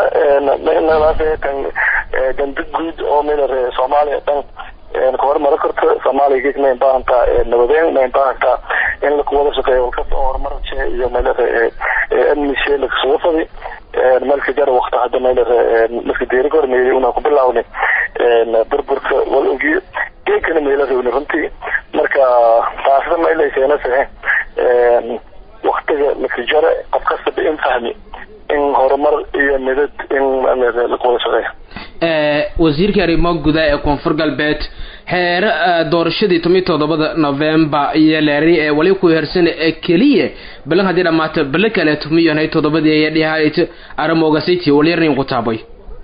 tan danda guud oo meel soomaaliya dhan kahormaro karto soomaaliya ma baahantaa nabadeen ma baahantaa in lakuwada shaqeeyo walkasta oo horumarje iyo meel amnishe lakasuga fadi meelka jara wakta hadda meel marka deeri ka hormeeyay una ku bilaawni burburka wal ogiyo geekana meela rabni runtii marka taasna meel ay keenasahe waktiga lakajara qof kastaba in fahmi in horumar iyo midad in lakuwada shaqeeyo wasiirka arrimo gudaha ee koonfur galbeed xeere doorashadii toban iyo toddobada november iyo leeri ee wali ku hersana ee keliya balan haddii dhamaato bale kale tumiyanhay toddobadii aya dhihayt arrimogasiti walyarnin ku taabay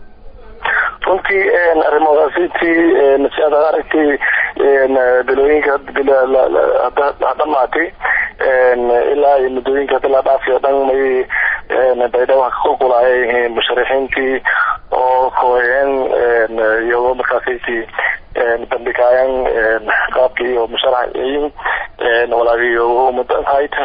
runtii arrimogasiti si aad aragtay bilooyinka hadhamaatay ilaa iyo muddooyinka hadda la dhaafiyo dhan may baydhabo ka qulqulaayay musharixiintii oo kooyeen iyagoo markaasaysi bandhigaayan qaabkii iyo musharaxiin walaagiyo ummadan hayta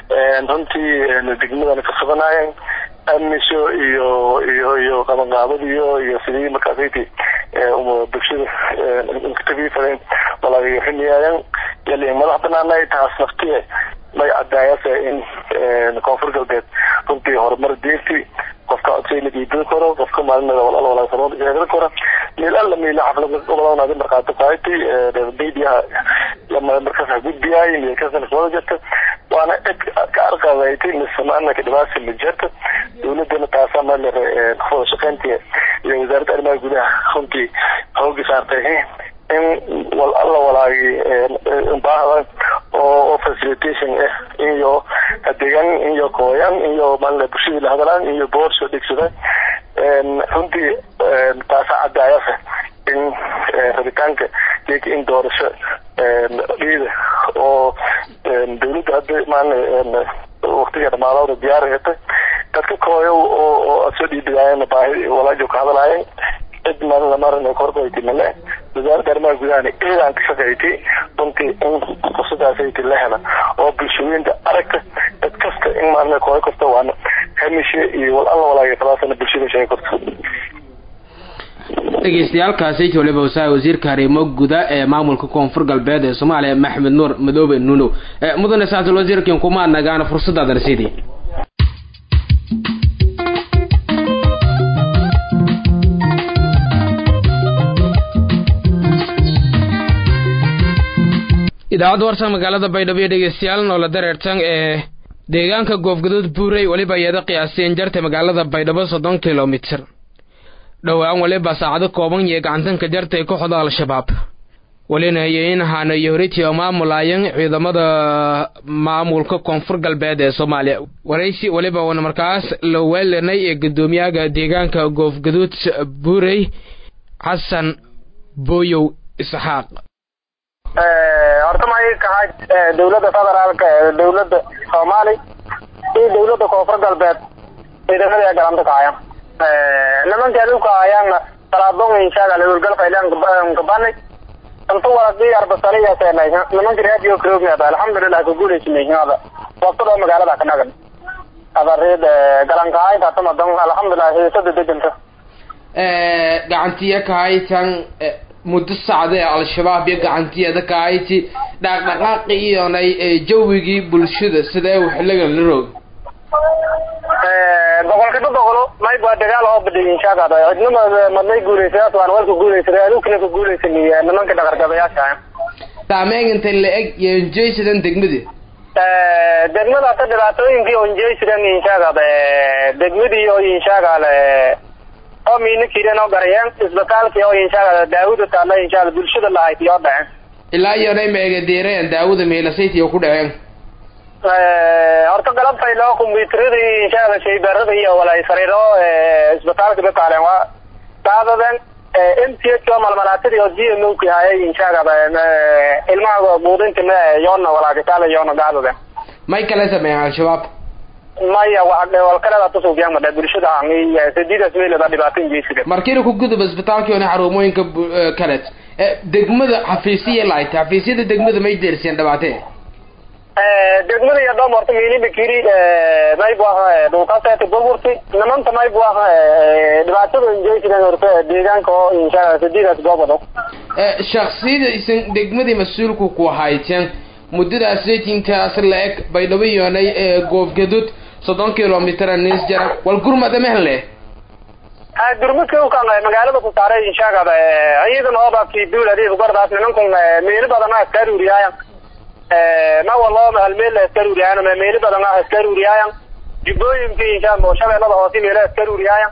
runtii degmadan ka suganaayeen amnisho iyo iyo iyo qabanqaabadiyo iyo sidii markaasaysi bulshada inkatabiifadeen walaagiyo ximiyaayan yali madax banaanay taas naftiye may cadaayase in koonfur galbeed runtii horumar deerti qofka codsay la diidan karo qofka maalinada walal walaagsamood eegan karo meel alla meela xaflad gobolada marqaato qaaytay meediyaha lama markaas gudbiyay meel kasana soo jirta waana cid ka arqabaytay misamaana ka dhibaasa ma jirta dawladana taasa meel wada shaqeyntii iyo wasaaradda arrimaha gudaha runtii xoogi saartay in wal alla walaagi baahda oo facilitation ah iyo adeegan iyo kooyan iyo maala bulshadii la hadalaan iyo boor soo dhegsadaan runtii taasa cadaayasa in rabitaanka geeka in doorasho dhiida oo dawladda hadda maala waktiga dhamaadooda diyaarayata dadka kooyo oo oo aad soo dhiibidaayeen baahi walaajo ka hadalaayeen cid malamarin korbaytay male wasaaradda arrimaha gudahana eedaan ka shaqeeytay runtii in fursadaasayta la hela oo bulshooyinta aragta dad kasta in maalin kooyo kasta waana hamishe iyo wal alla walaagay fadaasana bulshada sheegi karto dhegeystayaalkaasi waliba wasaha wasiirka arrimo guda ee maamulka koonfur galbeed ee soomaaliya maxmed nuur madoobe nuunow mudane saasul wasiirkin kuma nagaan fursadaadan sidii idaacadda warsan magaalada baydhabo iyo dhegeystayaal noola dareertan ee deegaanka goofgaduud buurey weliba iyada qiyaasteen jarta magaalada baydhabo soddon kilomitir dhowaan waliba saacado kooban iyo gacantanka jarta ee kooxda al-shabaab welina yeynahaana iyo horitii oo maamulayan ciidamada maamulka koonfur galbeed ee soomaaliya waraysi weliba wana markaas la weelanay ee guddoomiyaga deegaanka goofgaduud buurey xasan booyow isxaaq horta maxay kahay dawladda federaalka ee dawladda soomaali iyo dawladda koonfur galbeed ciidamada ee galanta kahaya nimanka adulka ayaana salaadon inshaga howlgalka ilaan kabani inta waraqii arbasaliya seenay nimanka radio krognaada alxamdulilah ka guulaysinayhada waqtada magaalada ka nagan adareed galankahaynta tamadan alxamdulilah heesada deganta gacantiya kahaytan muddo sacda ee al-shabaab iyo gacantiyeeda kahayti dhaqdhaqaaqi iyonay jawigii bulshada sidee xiligan la roog boqolkiiba boqolo mayb waa dagaal oo badhay inshaagada cidnima madnay guulaysayaas waan walka guulaysaday adugkina ka guulaysanaya nimanka dhaqargabayaasha saameynta la eg yonjaysidan degmadii degmada hata dhibaatooyinkii onjaysidan inshaagada degmadii oo inshaagale oo miina kireen oo garayeen isbitaalkii oo inshaagada daawada taalla inshaagada bulshada lahayd iyo dhaceen ilaa iyonay meegadeereen daawada meelasaytiyo ku dhaceen horta galabtay loo kombyuteradii inshaagada shaybaarada iyo walay sariiro isbitaalka bakaaleen waa daadaden m t h oo malmalaatadii oo g m o ki hayay inshaagada ilmaha buudinta yoona walaagitaala yoona daadaden may kala sameeyeen al-shabaab maya walkaleda tusugyaan madha bulshada hangi sadiidaas meelada dhibaato injeysida markiina ku gudub isbitaalkii one xarumooyinka kaleed degmada xafiisiya lahayd xafiisyada degmada may deerseen dhibaatee degmada iyo dhom horta miiliba kiri maybu ah dhulkaaseti burburti nimanta maybu ah dhibaatada injeysidan horta deegaanka oo insha sadiidaas goobado shaksiyada isan degmadii mas-uulku ku hayteen muddadaas intaas la-eg baydhabo yoonay goobgadud soddon kilomitr nis jara wal gurmada mehle gurmudka ukan magaalada ku saaray inshaagada ciidan oobaki duuladi gordaas nimankun meeli badan ah iska ruuriyaayan nawaloo halmeel iska ruuriyaayan meeli badan ah iska ruuriyaayan jubbooyinki insha shabeelada hoose meela iska ruuriyaayan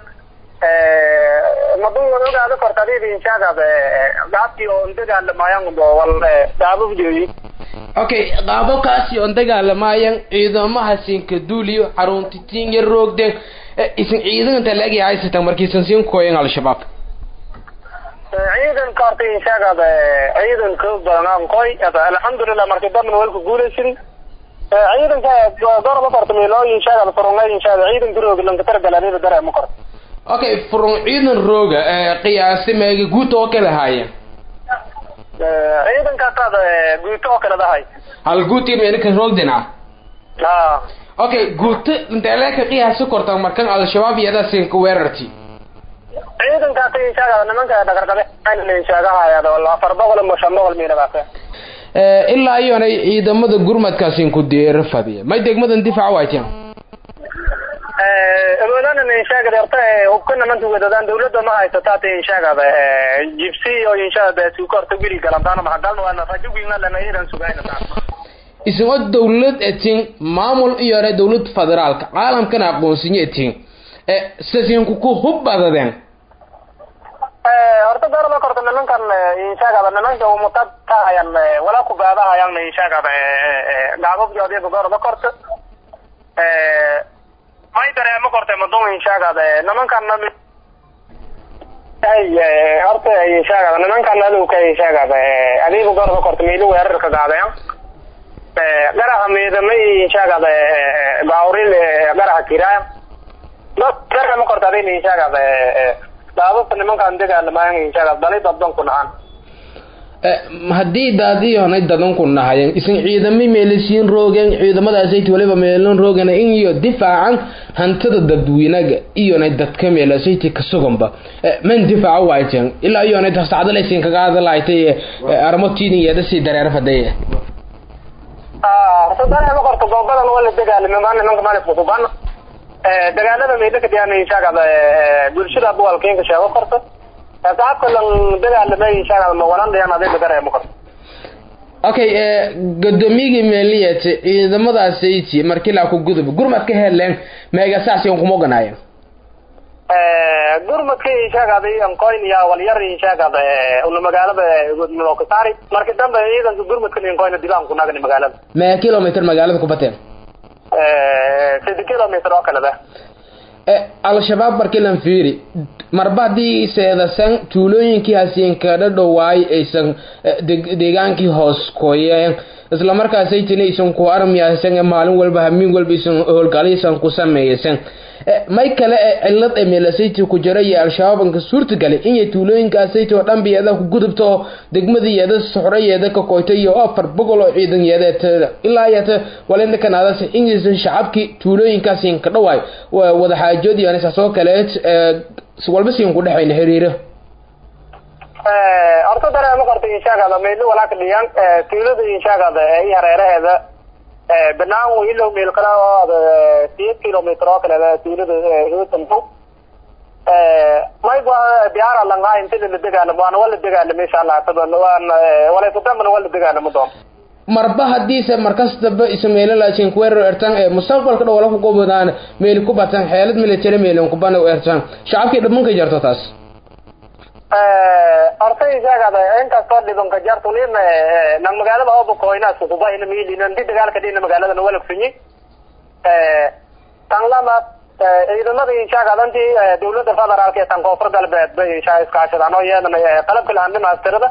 madun ogaada kortadidi inshaagad gaabkii oo dagaalamayan wal daababjooyi okay qaababkaasi oon dagaalamayan ciidamaha siinka duuliyo xaruntitinga roogden isin ciidanta laagi haysatan markiisan siin kooyan al-shabaab ciidanka horta inshaagad ciidan koog badan koy alxamdulilah markii dambana walku guulaysin ciidanka gorba korta meelo inshaagad furunga inshaagad ciidanka roog lanka targalanida dareema korta okay furun ciidan rooga qiyaasi meega guud oo kala haaya ciidankaasaad guuto oo kale dahay hal guuti meelka roogdina a okay guuto inteeleeka qiyaasi korta markan al-shabaab iyada siinka weerarti ciidankaasi inshaagada nimanka dhagarqabe inshaagahayad afar boqol ama shan boqol miiladaas ilaa iyoonay ciidamada gurmadkaasin ku deera fadiya may degmadan difaac wayteen awoodana inshaagada horta hubka nimanka wadadaan dawladda ma haysato hata inshaagada jibsi oo inshaagada suuka horta wili galantaana maxagalna waana rajowgiina lana iidan sugayna isagoo dawlad etin maamul iyore dawlad federaalka caalamkana aqoonsinya etin sasinku ku hub badadeen horta garaba korta nimankan inshaagada nimanka umutad kahayan wala ku gaadahayan inshaagada gaababjoodiba garaba korta may dareemo korta madun inshaagada nimankan horta inshaagada nimankan adowka inshaagada adiiba garaba korta miili weerarka gaadayan garaha miidamay inshaagada baawril garaha kiraya garaha ma korta adin inshaagada daababka nimankan dagaalamayan inshaagada dali dadban ku nahan haddii daadiyoonay dadan ku nahayen isan ciidamo meelisiin roogeen ciidamadaasayt waliba meelan roogan in iyo difaacan hantada dadweynaga iyonay dadka meelasayti kasuganba man difaaca wayteen ilaa iyonay tasacdalaysin kaga hadalaaytay armotiidin yeedasii dareer fadaya horta dareema korta goobadan waa la dagaalame ma nimanka malifka sugan dagaalada meydaka diyaana inshaagada bulshada buwalkeenka sheego korta saabka lan dagaalamay inshaagada mawalan dhiyan adiga dareema korta okay gudoomiyigii meeliyat ciidamadaasayt markii laa ku gudub gurmad ka heleen meegasaasiyan kuma oganaayeen gurmadka inshaagada ankoyn ya walyar inshaagada una magaalada kasaari marki dambe ciidanka gurmadka inkoyna dibaan kunagani magaalada mee kilomitr magaalada ku bateen sidi kilomitr oo kale ba al-shabaab markii lan fiiri marba haddii seedasan tuulooyinkii hasiinkadha dhowaay aysan deegaankii hoos kooyeen isla markaasaytin aysan ku armiyaasan maalin walba hamiin walba isan howlgalaysan ku sameeysan may kale ee cilad ee meelasayti ku jira iyo al-shabaabanka suurtagalay inay tuulooyinkaasayt oo dhan biyada ku gudubto oo degmadayeeda soxrayeeda ka koyta iyo afar boqol oo ciidan yeedeeteeda ilaa yata walinda kanaadase ingaysan shacabkii tuulooyinkaasiin ka dhawaay wada xaajood iyo saasoo kaleet walba siin ku dhexayna xiriiro horta dareema qorta inshaagada meydla walaaka dhiyaan tuulada inshaagada iyo hareeraheeda banaan ilow meel kale oo siyeed kilomitr oo kale tuulada hootanto mayba diyaara langaa inti la dagaalamo waana waa la dagaalamo insha allah taban waan walaysatambana waa la dagaalamo doon marba hadiise markastaba ismeelalasin kuweerar ertan ee mustaqbalka dhow wala ku gobodaan meel ku batan xeelad military meelin ku bana ertan shacabkii dhamanka jarto taas horta isaagada inkastoo dhibanka jartunin nang magaalada oo bukoyna sukubayna miilinan di dagaalka dhina magaaladana walagsunyi tan lamaad ciidamada inshaagadantii dawladda federaalka ee tan koonfur galbeed bay inshaa iskaashadaan oo iyadana qalabka lahandhimaastirada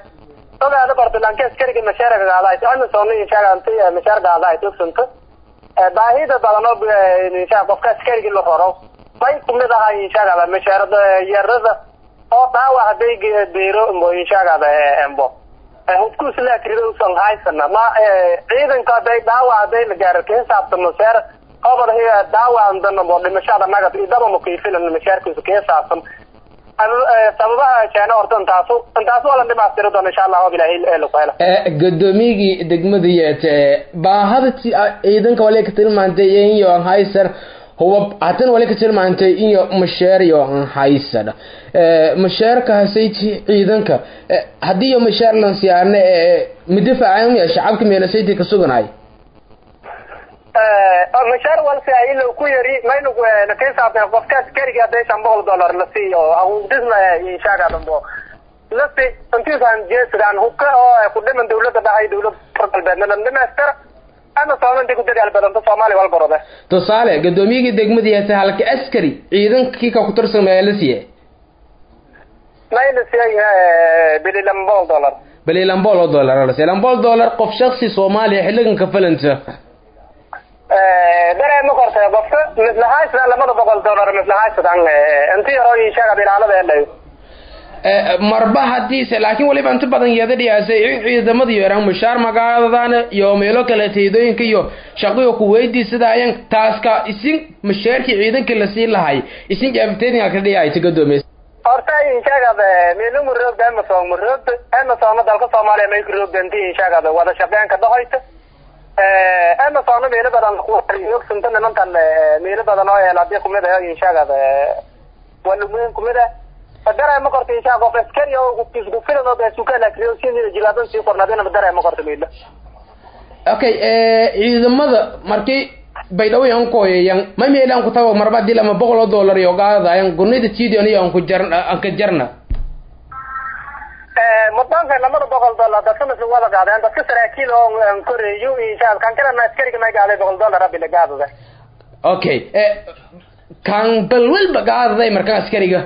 ogaada bartalaanka askariga mashaarka gaadahay amisoona inshaaganti mashaar gaadahay tugsanta baahida badan oo insha qofka askarigi la raro may kumid aha inshagada mashaarada yarada oo dhaawac haday beero mo inshagada embo hubkuus la akrido usan haysana ma ciidanka haday dhaawac haday la gaaro ka xisaabtano seer qobol dhaawac andana mo dhimashada nagad idaba makiifilan mashaarkiisa ka xisaabtan sababaha keena horta intaasu intaasu waa la dhimaastiri doona insha allah og ilahay laku hela gudoomiyigii degmada yeete baahada ciidanka wale ka tilmaantay iyo haysan huwa hatan wale ka tilmaantay iyo masheer iyo haysan masheerka hasayti ciidanka haddii iyo masheer lan siyaarne midafaacan shacabka meelasayti ka suganaay mashaar walse ilo ku yari maynu kasaabtan qofka askariga haday shan boqol dollar la siiyo disna inshaagadambo lasi intiisan jeesidan hubka oo ku dhiman dawlada dhahay dawlada far galbeedna dhamaystira ama soomanta ku dadaal badanta soomaaliya walbarode tusaale gudoomiyigii degmadii hase halka askari ciidankii ka ku tirsan maya la siiye may la siiyay bili lama boqol dollar bili lambol oo dollar la siiye lambol dollar qof shaksi soomaaliya xilligan ka falanta dareema korta qofka mislahaysda lamada boqol dollar mislahaysdan inti yaroo inshaagad ilaalada eedhayo marba hadiise laakiin waliba inta badan yeeda dhiyaasay in ciidamada yaraan mushaar magaaladana iyo meelo kale teedooyinka iyo shaqiyo ku weydiisadaayeen taaska isin mashaarkii ciidanka lasii lahay isin jaabteedinga ka dhiyaayta gadoomiye horta inshaagad meelo muroogda amasom muroogda amasoma dalka soomaaliya may kuroogda inti inshaagad wada shaqeynka dhahoyta amasona meelo badan ogsunta nimankan meelo badan oo el hadii kumid ah inshaagad walumeyn kumid ah dareema korta inshaa qof askari oo isku filan oo besuka lakriyo si jilaadan sii kornaadina dareema korta meelo okay ciidamada markii baydhabo yan koyayan ma meelaan ku tago marba dil ama boqol oo dollar iyo gaadayan gunida tidion iyo anku jar anka jarna mudanka lamada boqol dollar dadka masu wada gaadeen dadka saraakiil oo koreeyo inshaa kan kalena askariga may gaaday boqol dollar rabila gaadada okay kan bal walba gaadaday markan askariga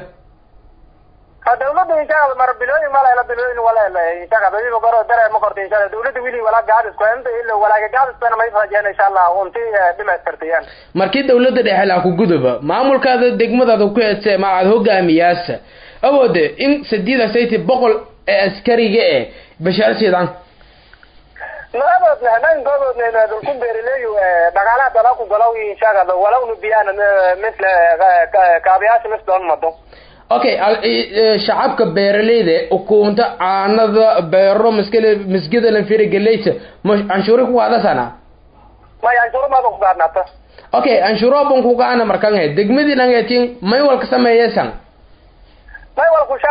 dawlada inshaa mar bilooyin malala bilooyin wala inshaa dadiba goro dare ma korta inshaa dawlada wili wala gaadisku inta ilo walaaga gaadiskana may rajeen insha allah unti dhimaystirtayaan markii dawlada dhexe laa ku guduba maamulkaada degmadaada ku heese ma aad hogaamiyaasa awoode in sadiida sayti boqol ee askariga e bashaar sidan maadoodna hadan goodoodna dulku beerileeyu dhaqaalaha dala ku galaw inshaagada walawnu biyaan misle kaabiyaasha mis doon mado okay shacabka beeraleyda ukunta caanada beero maskale masgida lanfiri galeyta canshuuri ku qaadasana may canshuuro maada ku gaadnaata okay canshuuro ban ku gaana markan he degmadii dhangeetin may walka sameeyesan may wal kusha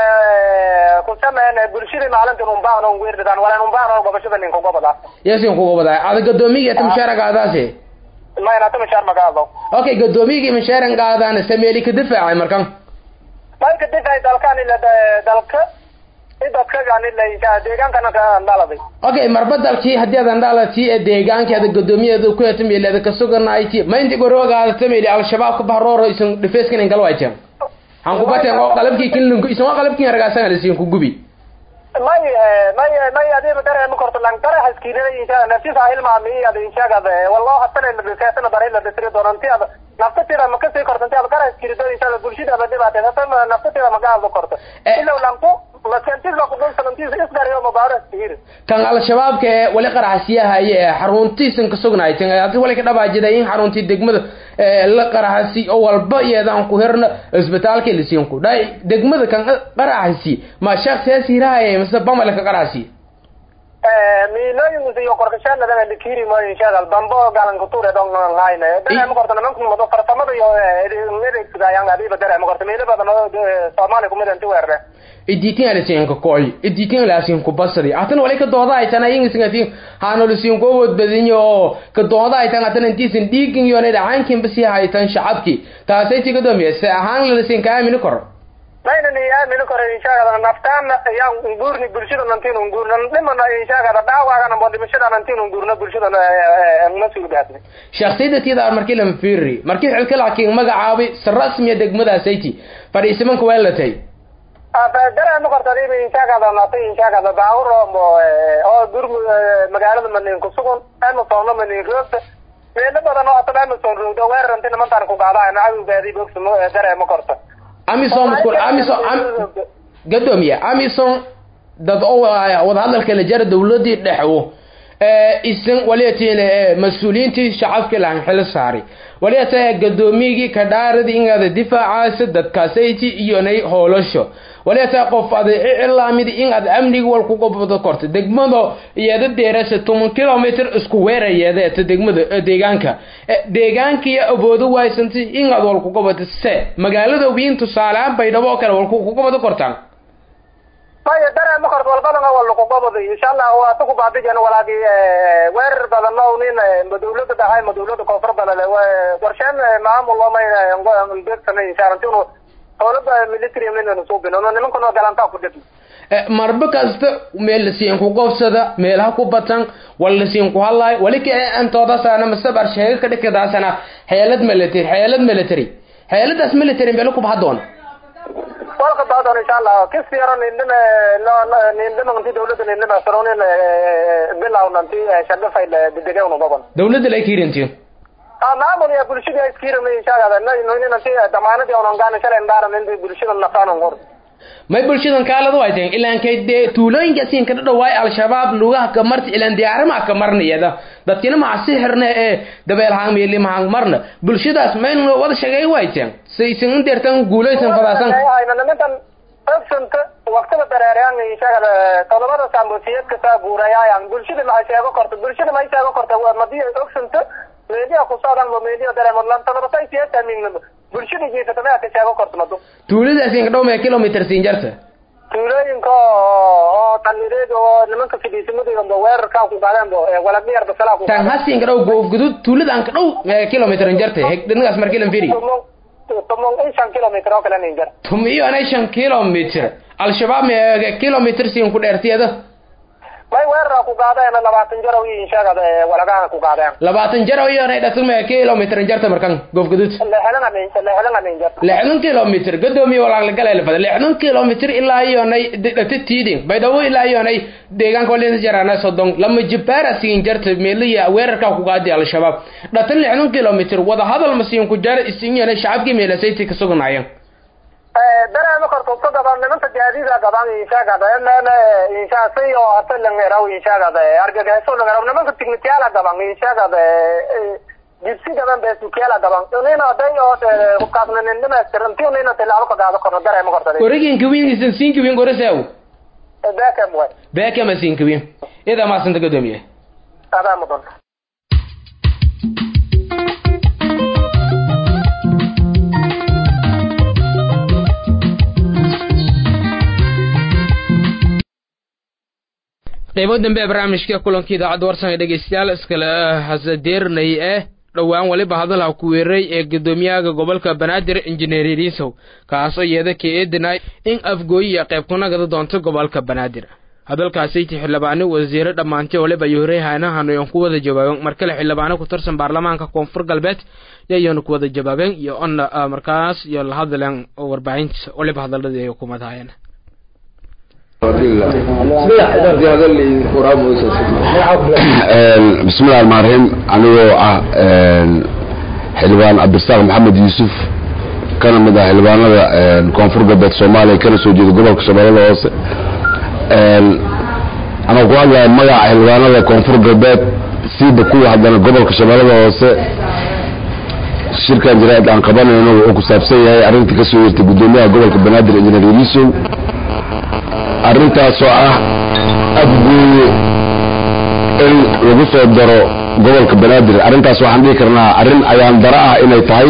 ku sameyn bulshadii maalintan unbaan on weerdadaan walan unbaan oo gobashada ninka gobada yasin ku gobadaa ada gadoomiga ta mushaaragaadaasi mayna ta mushaar magaado okay gadoomiyigii mushaaran gaadaan sameeli ka difaacay markan malka difay dalkan ila dalka dadkagan ila deegaankana ka dhaladay okay marba dalkii haddii adan dhalati ee deegaankii ada gadoomiyeeda ku heta meelada ka suganayti ma inti goroogaadata meeli al-shabaab ka bahrooro isan dhifeyskan in galwayteen han ku bateen oo qalabkii kinlinku isan oo qalabkii argaasan alisiin ku gubi may may may adiba dare ma korto lang dare haskiinada insha nafsisa hilmaami ada inshagada wallahu hatana la biseetana bare la bisri doonanti ada naftatida ma kasii kortanti ada dare haskiinada insha Allah bulshada ama dhibaatay hata naftatida ma gaado korto ila lanku la kentis la qudun sanantis isgariyo mabaaras tiir kan al-shabaabka ee wali qaraxsiyahaye ee xaruntiisan ka sugnaayteen hadii wali ka dhabaajida in xaruntii degmada la qaraxsi oo walba iyadaan ku hirna isbitaalka lisiin ku dhay degmada kan qaraxsi ma shakhsiyaas hirahaye mise bamale ka qaraxsi miilooyin iyo qorkashaanada likiri ma inshaal bambo galan ku tuure dong line dare ma korto namanku mado farsamada iyo adeegsadayaan adiba dare ma korto miilo badan oo Soomaaliya kumid inta weerre idiitin alisiin ka kooy idiitin alisiin ku basadi atan wali ka dooda ay tanay ingis ngafin haano lisiin ko wad badinyo ka dooda ay tan atan intiisin dhiigin iyo dhacaankin basi haytan shacabki taasay tiga doomiyay ahaan la lisiin ka aamin kor mayna ni aamin kor inshaalla naftaan yaa nguurni bulshada nantiin nguurna dhimana inshaalla dhaawacana mo dhimashada nantiin nguurna bulshada masuul gaadnay shakhsiyada tiida markii lama fiiri markii xilka laakiin magacaabi si rasmiya degmadaasaytii fadhiisimanka waa latay dare ma korta adiba inshaagada naatay inshaagada baawur oo dur magaalada manin kusugun ama soona manin roogta meelo badan oo ataba amazon roogda weeraranti nimantaan ku qaadaan cadowgaadii bogsamo dareemo korta amisom iskul amisom gadoomiye amisom dad oo wadahadalka la jara dawladii dhexwo isan waliyatiin mas-uuliyiintii shacabkii lahan xil saari waliyata gadoomiyigii kadhaaradii inaada difaacaasa dadkaasayti iyonay hoolasho waliyata qof ada icilaamid inaad amniga wal ku gobdo korto degmado iyada deerasa toban kilomitr isku weerayeedeeta degmada deegaanka deegaankii aboodo waysantay inaad wal ku gobato se magaalada wiin tusaaleaan baydhabo oo kale wal ku gobado kortaan maya dareema korta walbadan waa lagu goboday insha allah waa ta ku baabijan walaagi weerar badan o nin ma dawlada dhahay ma dawlada koonfur balale warsheen maamul omayna beegsanay insha allah intinu dawlada military minanu suubin ono nimankano galantaa ku dhibna marba kasta meel lasiin ku gobsada meelaha ku batan wal lasiin ku hadlaayo wali ka antoodaasana masabar sheega ka dhikadaasana xeelad military xeelad military xeeladaas military meelo ku bahadoona walka baadon insha allah kisiyaro nindhime nindhimanti dawlada nindhime saronin bilawnanti shagafay degewna gobon dawladda lay kiirintiyo ha maamul ya bulshada iskirana insha allah ninanti damaanadii onan gaana shalay ndaaran inti bulshada nafaanan qor may bulshadan kaaladu ay tahay ilaan kay dee tuulooyinka siin ka dhawaay al-shabaab lugaha ka marti ilaan diyaarama ka marnayada dadkina ma sixirna ee dabeel hang meeli ma hang marna bulshadaas mayn wada shaqeey way taan saysan indeertan guulaysan fadaasan ayna nimantan ogsanta waqtiga dareerayaan inshaga todobada saambosiyad ka saa guurayaayan bulshada ma sheego korto bulshada ma sheego korto madi ogsanta meeliya ku socdaan mo meeliya dareemo lan todobata siyad amin bulshada jeesata ma ka sheego korto mado tuuladaas in ka dhow mee kilometer siin jarta tuulooyinka oo talireed oo nimanka fidhiisimadooda weerarkaa ku qaadeenbo waladhiyar basalaa ku tan hasin ka dhow goofgudud tuuladan ka dhow mee kilometer jarta heg dhinacaas markii lan firi tomon in shan kilometer oo kale nin jar tum iyo anay shan kilometer al-shabaab mee kilometer siin ku dheertiyada may weerara ku qaadeen labaatan jar oo inshaagada walagaha ku qaadeen labaatan jar oo iyo anay dhatum mee kilometer jarta markan goofgudud leexdan amin leexdan amin jar lixdan kilometer gadoomiye walaaq la galay lafada lixdan kilometer ilaa iyo anay dhata tiidin baydhabo ilaa iyo anay deegaanka walina jarana sodon lama jibaara siin jarta meeliya weerarka ku qaadi al-shabaab dhatan lixdan kilometer wada hadal ma siin ku jar isin yana shacabkii meelasayti ka sugnaayeen dareema korto ka gaban nimanta gaadiida gaban inshaagada meel inshaasay oo hata langeraw inshaagada argagaxo langeraw nimanka tignitiyaala gaban inshaagada jibsi gaban besukiyaala gaban nina day oo hubkaasna nin dhamaystiranti nina tilaabo ka gaado korno dareema korto origen kawin isan siin kawin gorasaw bekem way bekem siin kawin ida maasanta gadoomiye adaa mudan qaybo dambe ee barnaamijka kulanka idaacadda warsan ee dhegeystayaal iskale hasadeernay eh dhowaan weliba hadalha ku weeray ee guddoomiyaha gobolka banaadir injineer riisow kaasoo iyada ka eedinay in afgooyiya qayb ku nagada doonto gobolka banaadir hadalkaasiti xildhibaano wasiire dhammaantay waliba iyo horey haanahan oon ku wada jawaabeen markale xildhibaano ku tirsan baarlamaanka koonfur galbeed yayoona ku wada jawaabeen iyo onna markaas iyo la hadleen warbaahinta waliba hadaladii ay hukuumadahayeen bismillahi raxmaan raxiim anigoo ah xildhibaan cabdirasaaq maxamed yuusuf kana mid ah xildhibaanada koonfur galbeed soomaaliya kana soo jeeda gobolka shabeellada hoose anoo ku hadlaya magaca xildhibaanada koonfur galbeed siiba kuwa haddana gobolka shabeellada hoose shirkan jaraa'id aan qabanayno wuxuu ku saabsan yahay arrintii kasoo yeertay guddoomiyaha gobolka banaadir injineer yelisow arrintaasoo ah afgooye in lagu soo daro gobolka banaadir arrintaas waxaan dhihi karnaa arrin ayaan dara ah inay tahay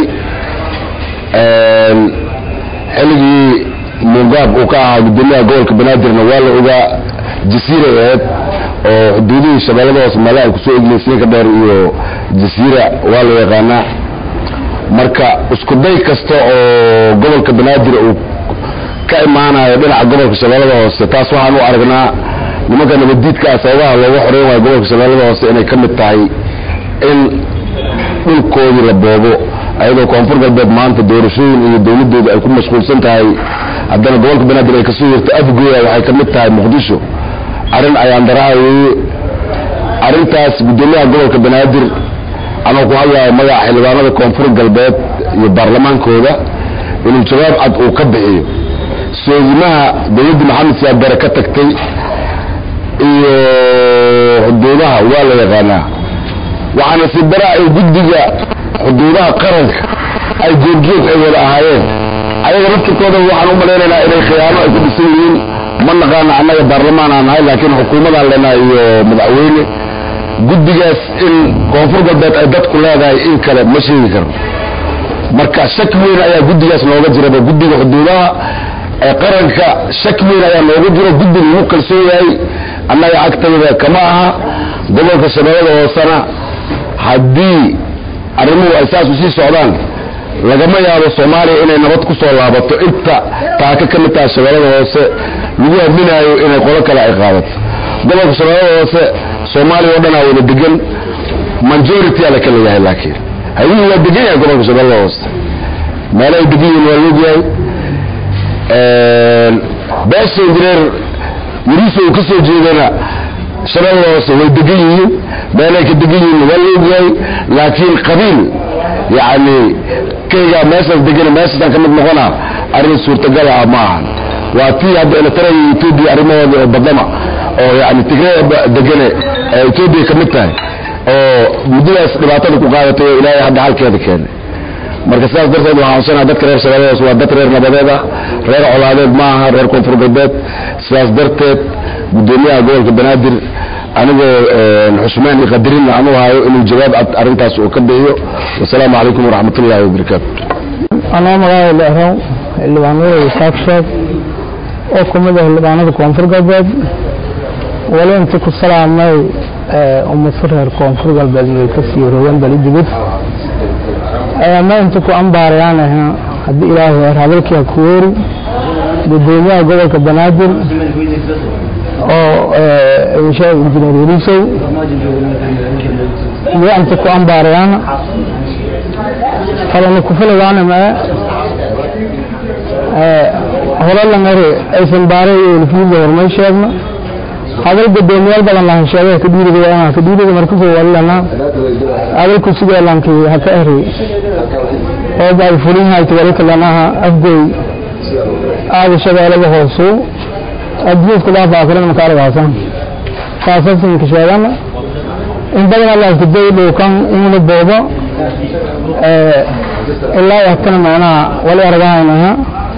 xilligii mugaab uu ka ahaa guddoomiyaha gobolka banaadirna waa la ogaa jasiira aheed oo xuduudihii shabeellada hoose meela ay kusoo egleysay ka dheer iyo jasiira waa la yaqaanaa marka isku day kasta oo gobolka banaadir uu ka imaanayo dhinaca gobolka shabeellada hoose taas waxaan u aragnaa nimanka nabaddiidkaa sababaha looga xoreyn waayo gobolka shabeellada hoose inay ka mid tahay in dhulkoodii la boobo ayadoo koonfur galbeed maanta doorashooyin iyo dowladooda ay ku mashquulsan tahay haddana gobolka banaadir ay kasoo yerto afgooya waxay ka mid tahay muqdisho arrin ayaan daraha weeye arrintaas guddoomiyaha gobolka banaadir anoo ku hadlaya magaca xildhibaanada koonfur galbeed iyo baarlamaankooda inuu jawaab cad uu ka bixiyo soodimaha dowladda maxamed siyaad bare ka tagtay iyo xuduudaha waa la yaqaanaa waxaana si bara ay guddiga xuduudaha qaranka ay goobjoog ay wada ahaayeen ayaga laftirkooda waxaan u malaynaynaa inay khiyaano ay ku dhisan yihiin ma naqaana annaga baarlamaan aan nahay laakiin xukuumadaan leenahay iyo madaxweyne guddigaas in koonfur galbeed ay dadku leedahay in kale ma sheegi karno marka shaki weyn ayaa guddigaas nooga jiraba guddiga xuduudaha ee qaranka shaki weyn ayaa nooga jiro guddi lagu kalsoon yahay annaga agtayda kama aha gobolka shabeellada hoosena haddii arrimuhu ay saas usii socdaan lagama yaabo soomaaliya inay nabad ku soo laabato inta taaka ka mid taha shabeellada hoose lagu aaminaayo inay qolo kale ay qaadato gobolka shabeellada hoose soomaaliya oo dhanaa wada degan majority ala kala yahay laakiin hayuhu waa degan yahay gobolka shabeellada hoose meelo ay degan yihiin waa loogyahay beesha injineer yariisa uu ka soo jeedana shabeellada hoose way degan yihiin meelay ka degan yihiin waa loogyahay laakiin qabiil yacni kaygaa meeshaas degana meeshaasaan ka mid noqona arrin suurtagal ah ma ahan waa tii hadda eritrea iyo etoobiya arrimahooda oo badama oo yani tigree degane ee etoobiya ka mid tahay oo muddadaas dhibaatada ku qaadatay oo ilaahay hadda halkeeda keenay marka sidaas darteed waxaan codsanaa dadka reer shabeelladaas waa dad reer nabadeed ah reer colaadeed ma aha reer koonfur galbeed sidaas darteed guddoomiyaha gobolka banaadir anigoo xusmaan iyo qadarin aan u hayo inuu jawaab cad arrintaas uu ka bixiyo wasalaamu calaykum waraxmat ullahi wabarakaatu anoo magaalada leexrow xildhibaanada isaaq sheeg oo ka mid ah xildhibaanada koonfur galbeed wali inta ku salaamay ummado reer koonfur galbeed may ka sii rogan bali dibid ma inta ku ambaarayaan ahaa haddii ilaahay heer hadalkii ha ku weeri gudoomiyaha gobolka banaadir oo sheeg injineer yarisow iyo inta ku ambaarayaan kalana ku filayaana mae holalangare aysan baaray iyo lafiyada hormay sheegno hadal gudoomiyaal badan lahan sheegay ka dhiiriga waa ka dhiiriga markasoo walilana hadalku sidee lankii ha ka eri oo baad fulin hayta wali kalanaha afgoy aada shabeelada hoosu adduunyadku dhaafaakiran makaaragaasan saasasinka sheegana in badan allaska daydhowkan inla boodo ilaa hatana macnaha wali aragahaynaha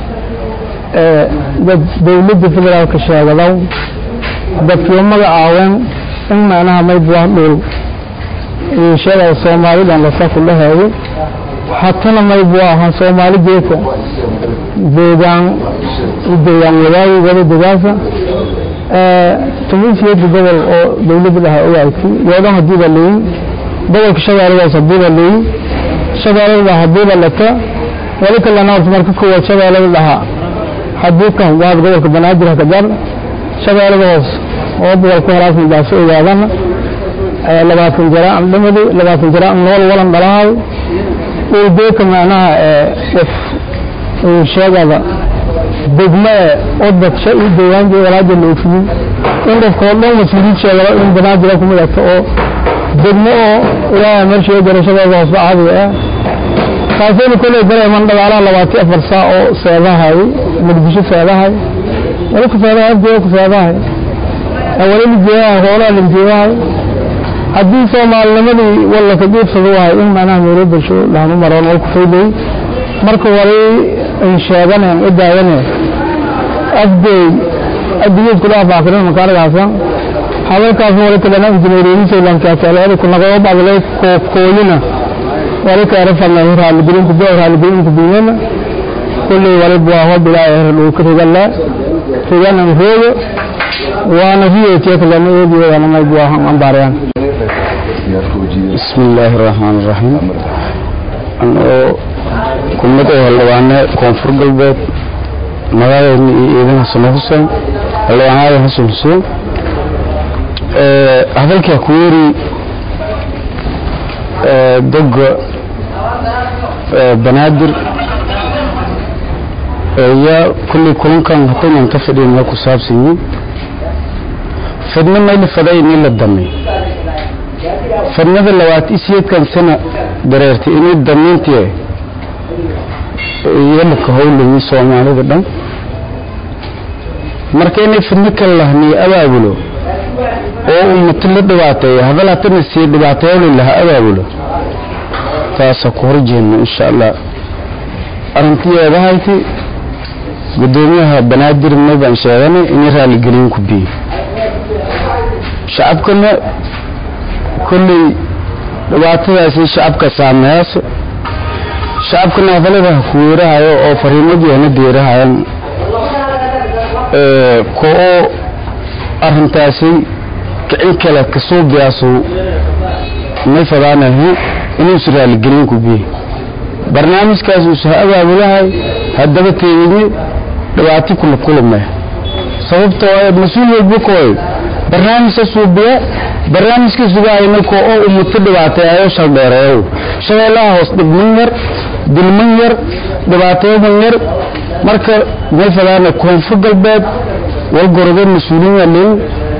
dad dawladda federaalka sheegadaw dadkiiba magacaaween in macnaha maybwaa dhul sheegaya soomaalidan lasaku dhaheeyo hatana maybu ahaa soomaali geeka deegaan deegaan wadaagi wada degaasa tumiisiyada gobol oo dawladda dhaha ogaagtay yoodan hadii ba leeyin gobolka shabeelladaas hadii ba leeyin shabeellada hadii ba lata wali kalena horta marka koowaad shabeellada dhaha hadii ka waad gobolka banaadir haka gar shabeellada hoos oo boqolka horaas midaaso ogaadana labaatan jara aan dhimadi labaatan jara aan nool walan dhalahay ulbeeka macnaha qof sheegada degme odadsha iyo deegaanka walaaja la ofiyin in qofka oo dhan mas-uuliyiid sheegaba in banaadira ku midagta oo degme oo ilaaha meesha garashadooda hoosba caadiga ah taasayna kolley dareeman dhagaalaha labaatan afar saa oo seedahay muqdisho seedahay wali ku seedahay afjeeda ku seedahay wali lijeedahay hoolaha lijeedahay haddii soomaalinimadii walla ka jiibsada wahay in macnaha meelo bulsho lahanu maroon oo ku faydayy marka wali ay sheeganeen u daawaneen afdeey adduunyad kula afaakirin makaaragaasa hadalkaasna wali kalena injineeriyadiisaylankaasaleeda ku naqoo badlay kooyina wali kaera farnay raaligelinta do raaligelinta diinana kulley wali buaho bilaa er dhulka rigala riganan roogo waana riyotiya kalena eediyoodana may buahan ambaarayaan بسم الله الرحمن الرحيم أنه كمدة هلوانا كونفور قلبات مغاية إذن حسن حسين هلوانا حسن حسين هذا الكاكوري دق بنادر يا كل كلن كان هتم منتفدين لكو سابسين فدنا ما اللي فداي نيل الدمي fadnada labaad isiyeedkan sana dareertay inay damiintii yamaka howlahii soomaalida dhan marka inay fidno kala lahniyo abaabulo oo ummato la dhibaateeyo hadal hatana sii dhibaateeyoli laha abaabulo taasa ku horjeedno insha allah arrintiyeedahayti gudoomiyaha banaadir may baan sheeganay inay raaligelin ku biyo shacabkana kolley dhibaatadaasi shacabka saameeyaaso shacabkana hadalada ha ku weerahayo oo fariimadeena deerahayan ko-oo arrintaasi kicin kale kasoo biyaaso may fadaanahe inuusa raaligelin ku biyo barnaamijkaas uusa ha abaabulahay haddaba teegini dhibaato kula kulame sababtoo mas-uul walba kooy barnaamijka suubiya barnaamijka sugahayna ko oo umuto dhibaateeyo shaldheereeyo shabeellaha hoos dhibman yar dilman yar dhibaateeman yar marka may fadaana koonfur galbeed walgorodo mas-uuliin alin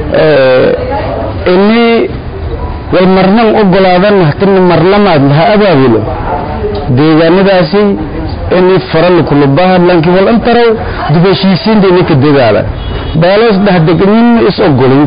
ini walmarnan ogolaadan hatana marlamaad laha abaabulo deegaanadaasi inay farala kulubaha laakiin wal antarow dib heshiisiinta inay ka dadaala beeloos dhexdeganina is ogolin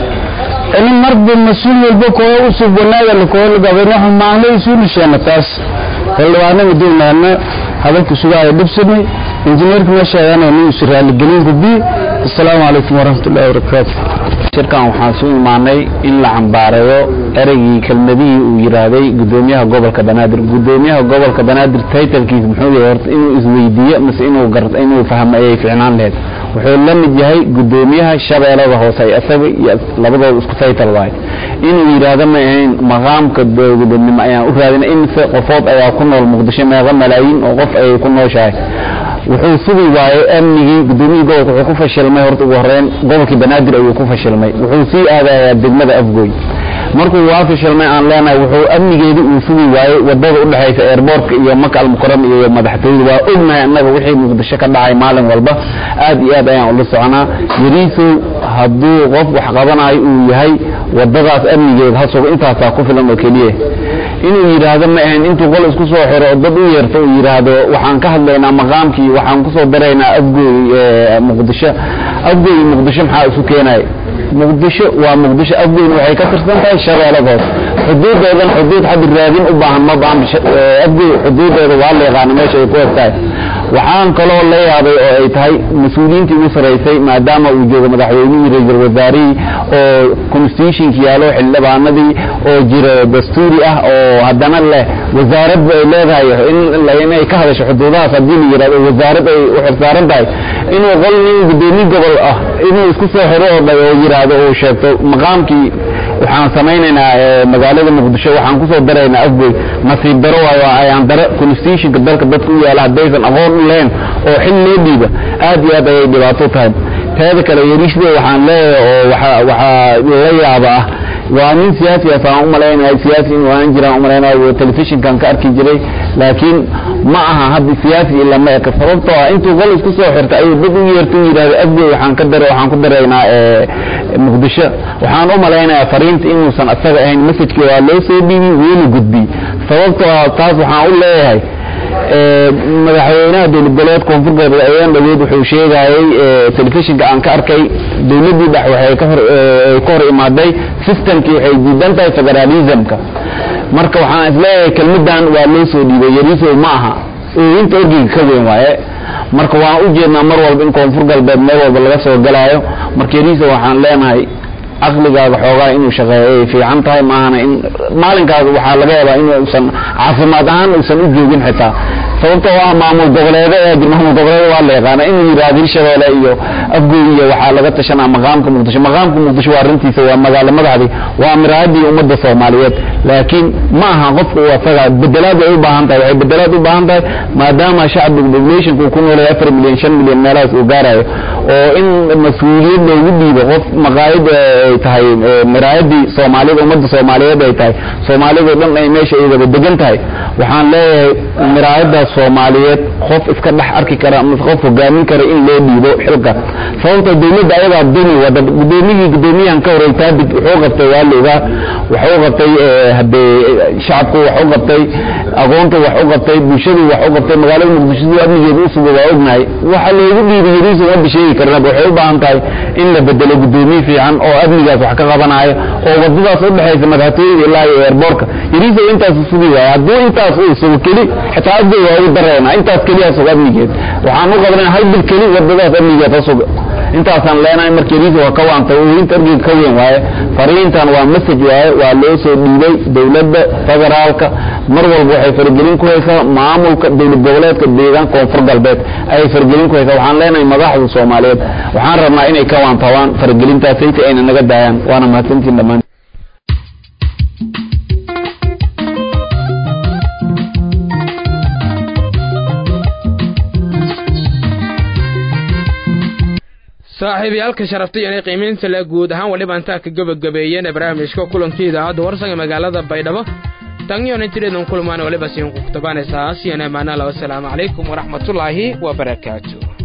ini marba mas-uul walba koo usub wanaaga lakoolagabana xumaanla isuuna sheena taas xildhibaanada dowlaana hadalku sugaayo dhibsani injineerka ma sheegana inuu is raaligelin ku bi assalaamu calaykum waraxmatullahi wabarakaatu shirkan waxaan su imaanay in la cambaareeyo ereygii kelmadihii uu yidhaahday gudoomiyaha gobolka banaadir gudoomiyaha gobolka banaadir taytalkiis muxuu yahay horta inuu isweydiiyo mise inuu gar inuu fahmo ayay ficnaan lahayd wuxuu la mid yahay gudoomiyaha shabeellada hoose isaga iyo labadooda isku taytal waaye inuu yidhaahdo ma ahayn maqaamka dowladnimo ayaan u raadina imise qofood ayaa ku nool muqdisho meeqa malaayiin oo qof ayay ku nooshahay wuxuu sugi waayey amnigii gudoomiyii gobolka wuxuu ku fashilmay horta ugu horeyn gobolkii banaadir ayuu ku fashilmay wuxuu sii aadayaa degmada afgoy markuu waa fashilmay aan leenahay wuxuu amnigeedi uu sugi waayey wadada u dhexaysa airboortka iyo maka almukaram iyo madaxtooyada waa ognahay annaga wixii muqdisho ka dhacay maalin walba aad iyo aad ayaan ula soconaa yariisow hadduu qof wax qabanayo uu yahay wadadaas amnigeeda ha sugo intaasaa ku filan oo keliya inuu yidhaahdo ma ahayn intuu qol isku soo xiro oo dad u yeerto uu yidhaahdo waxaan ka hadlaynaa maqaamkii waxaan kusoo daraynaa afgooy muqdisho afgooy muqdisho maxaa isu keenaya muqdisho waa muqdisho afgoyna waxay ka tirsan tahay shabeeladood xuduuddoodan xuduud xaddi raadin u baahan ma baahan afgoy xuduuddooda waa la yaqaana meesha ay ku eg tahay waxaan kaloo la yaabay oo ay tahay mas-uuliyiintii ugu saraysay maadaama uu joogo madaxweynihii ra-iisul wasaarihii oo constitutionka yaalo xildhibaanadii oo jiro dastuuri ah oo haddana leh wasaaradba ay leedahay inay ka hadasho xuduudahaas haddii la yidhahdo wasaarad ay u xirsaaran tahay inuu qol nin gudoomiye gobol ah inuu isku soo xiro oo dhay oo yidhaahdo uu sheegto maqaamkii waxaan samaynaynaa magaalada muqdisho waxaan kusoo daraynaa afgoy nasiib daro waayo ayaan daro constitutionka dalka dadka u yaala haddaysan aqoon u lahayn oo xil loo dhiiba aad iyo aad ayay dhibaato tahay teeda kale yariisde waxaan leeyahay oo waxa waxaa la yaaba ah waa nin siyaasi ah saan u malaynahay siyaasi inuu aan jiraan u malaynayo telefishinkan ka arki jiray laakiin ma aha hadda siyaasi ila ma eka sababtoo ah intuu qol isku soo xirta ayuu dad u yeerta u yidhahdo afgoy waxaan ka dara waxaan ku daraynaa muqdisho waxaan u malaynayaa fariinta inuusan isaga ahayn masajkii waa loo soo dhiibi wuuna gudbiyey sababtoo ah taas waxaan u leeyahay madaxweynaha dowlad goboleed koonfur galbeed ayaan dhaweyd wuxuu sheegayey telefishinka aan ka arkay dowladdii dhex waxay ka hor ka hor imaaday systemkii waxay diidan tahay federalismka marka waxaan isleeyahay kelmadan waa loo soo dhiibay yarisow ma aha inta orgiga ka weyn waaye marka waan u jeednaa mar walba in koonfur galbeed meel walba laga soo galaayo marka yarisow waxaan leenahay caqligaaga xoogaa inuu shaqeeyo ay fiican tahay maahana in maalinkaas waxaa laga yaabaa inuusan caafimaad ahaan uusan u joogin xitaa sababtoo ah maamul goboleedo ee maamul goboleedo waa la yaqaana inuu yidhaahdo hirshabeelle iyo afgoy iyo waxaa laga tashanaa maqaamka muqdisho maqaamka muqdisho waa arrintiisa waa magaalo madaxdii waa miraadii ummadda soomaaliyeed laakiin ma aha qofka uu asaga bedelaad ay u baahan tahay waxay bedelaad u baahan tahay maadaama shacbiga populationka uu ku noolay afar milyan shan milyan meelahaas uu gaarayo oo in mas-uuliyad loogu dhiibo qof maqaayad ay tahay miraayadii soomaaliyed ummadda soomaaliyeed ay tahay soomaaliyadoo dhan ay meesha ay wada degan tahay waxaan leeyahay miraayadaas soomaaliyeed qof iska dhex arki kara ama qof hogaamin kara in loo dhiibo xilka sababta dowladda ayagaa duni wada gudoomiyihii gudoomiyahan ka horey taabit wuxuu qabtay waa la ogaa waxuu qabtay hadee shacabku wax u qabtay aqoonta wax u qabtay bulshadu wax u qabtay magaalada muqdisho siduu amnigeeda u sugo waa ognahay waxa loogu dhiibay yariisa ma bisheegi karnaba waxay u baahan tahay in la bedelo gudoomiye fiican oo amnigaas wax ka qabanaayo oo wadadaas u dhexaysa madaxtooyada ilaa iyo eerboorka yariisa intaas sugi waaya hadduu intaas uu sugo keli xitaa adga waa ugu dareena intaas keliya sugo amnigeed waxaan u qabanay hal bil keli wadadaas amnigeed ha suga intaasaan leenahay marka yariisa waa ka waantay inta ergeyga ka weyn waaye fariintan waa message waaye waa loo soo dhiibay dowladda federaalka mar walba waxay faragelin ku haysaa maamulka dowlad goboleedka deegaan koonfur galbeed ayay faragelin ku haysaa waxaan leenahay madaxda soomaaliyeed waxaan rabnaa inay ka waantabaan faragelintaasayta ayna naga daayaan waana mahadsantiin dhammaan saaxiibayaalka sharafta iyo qiimaynta le guud ahaan waliba intaa ka gabagabeeyeen barnaamijka kulankii idaacadda warsanga magaalada baydhabo tangiyon intideedan kulmaan waliba siin ku kutabaanaysaa asiyan amaana la wasalaamu calaykum waraxmatullaahi wabarakaatu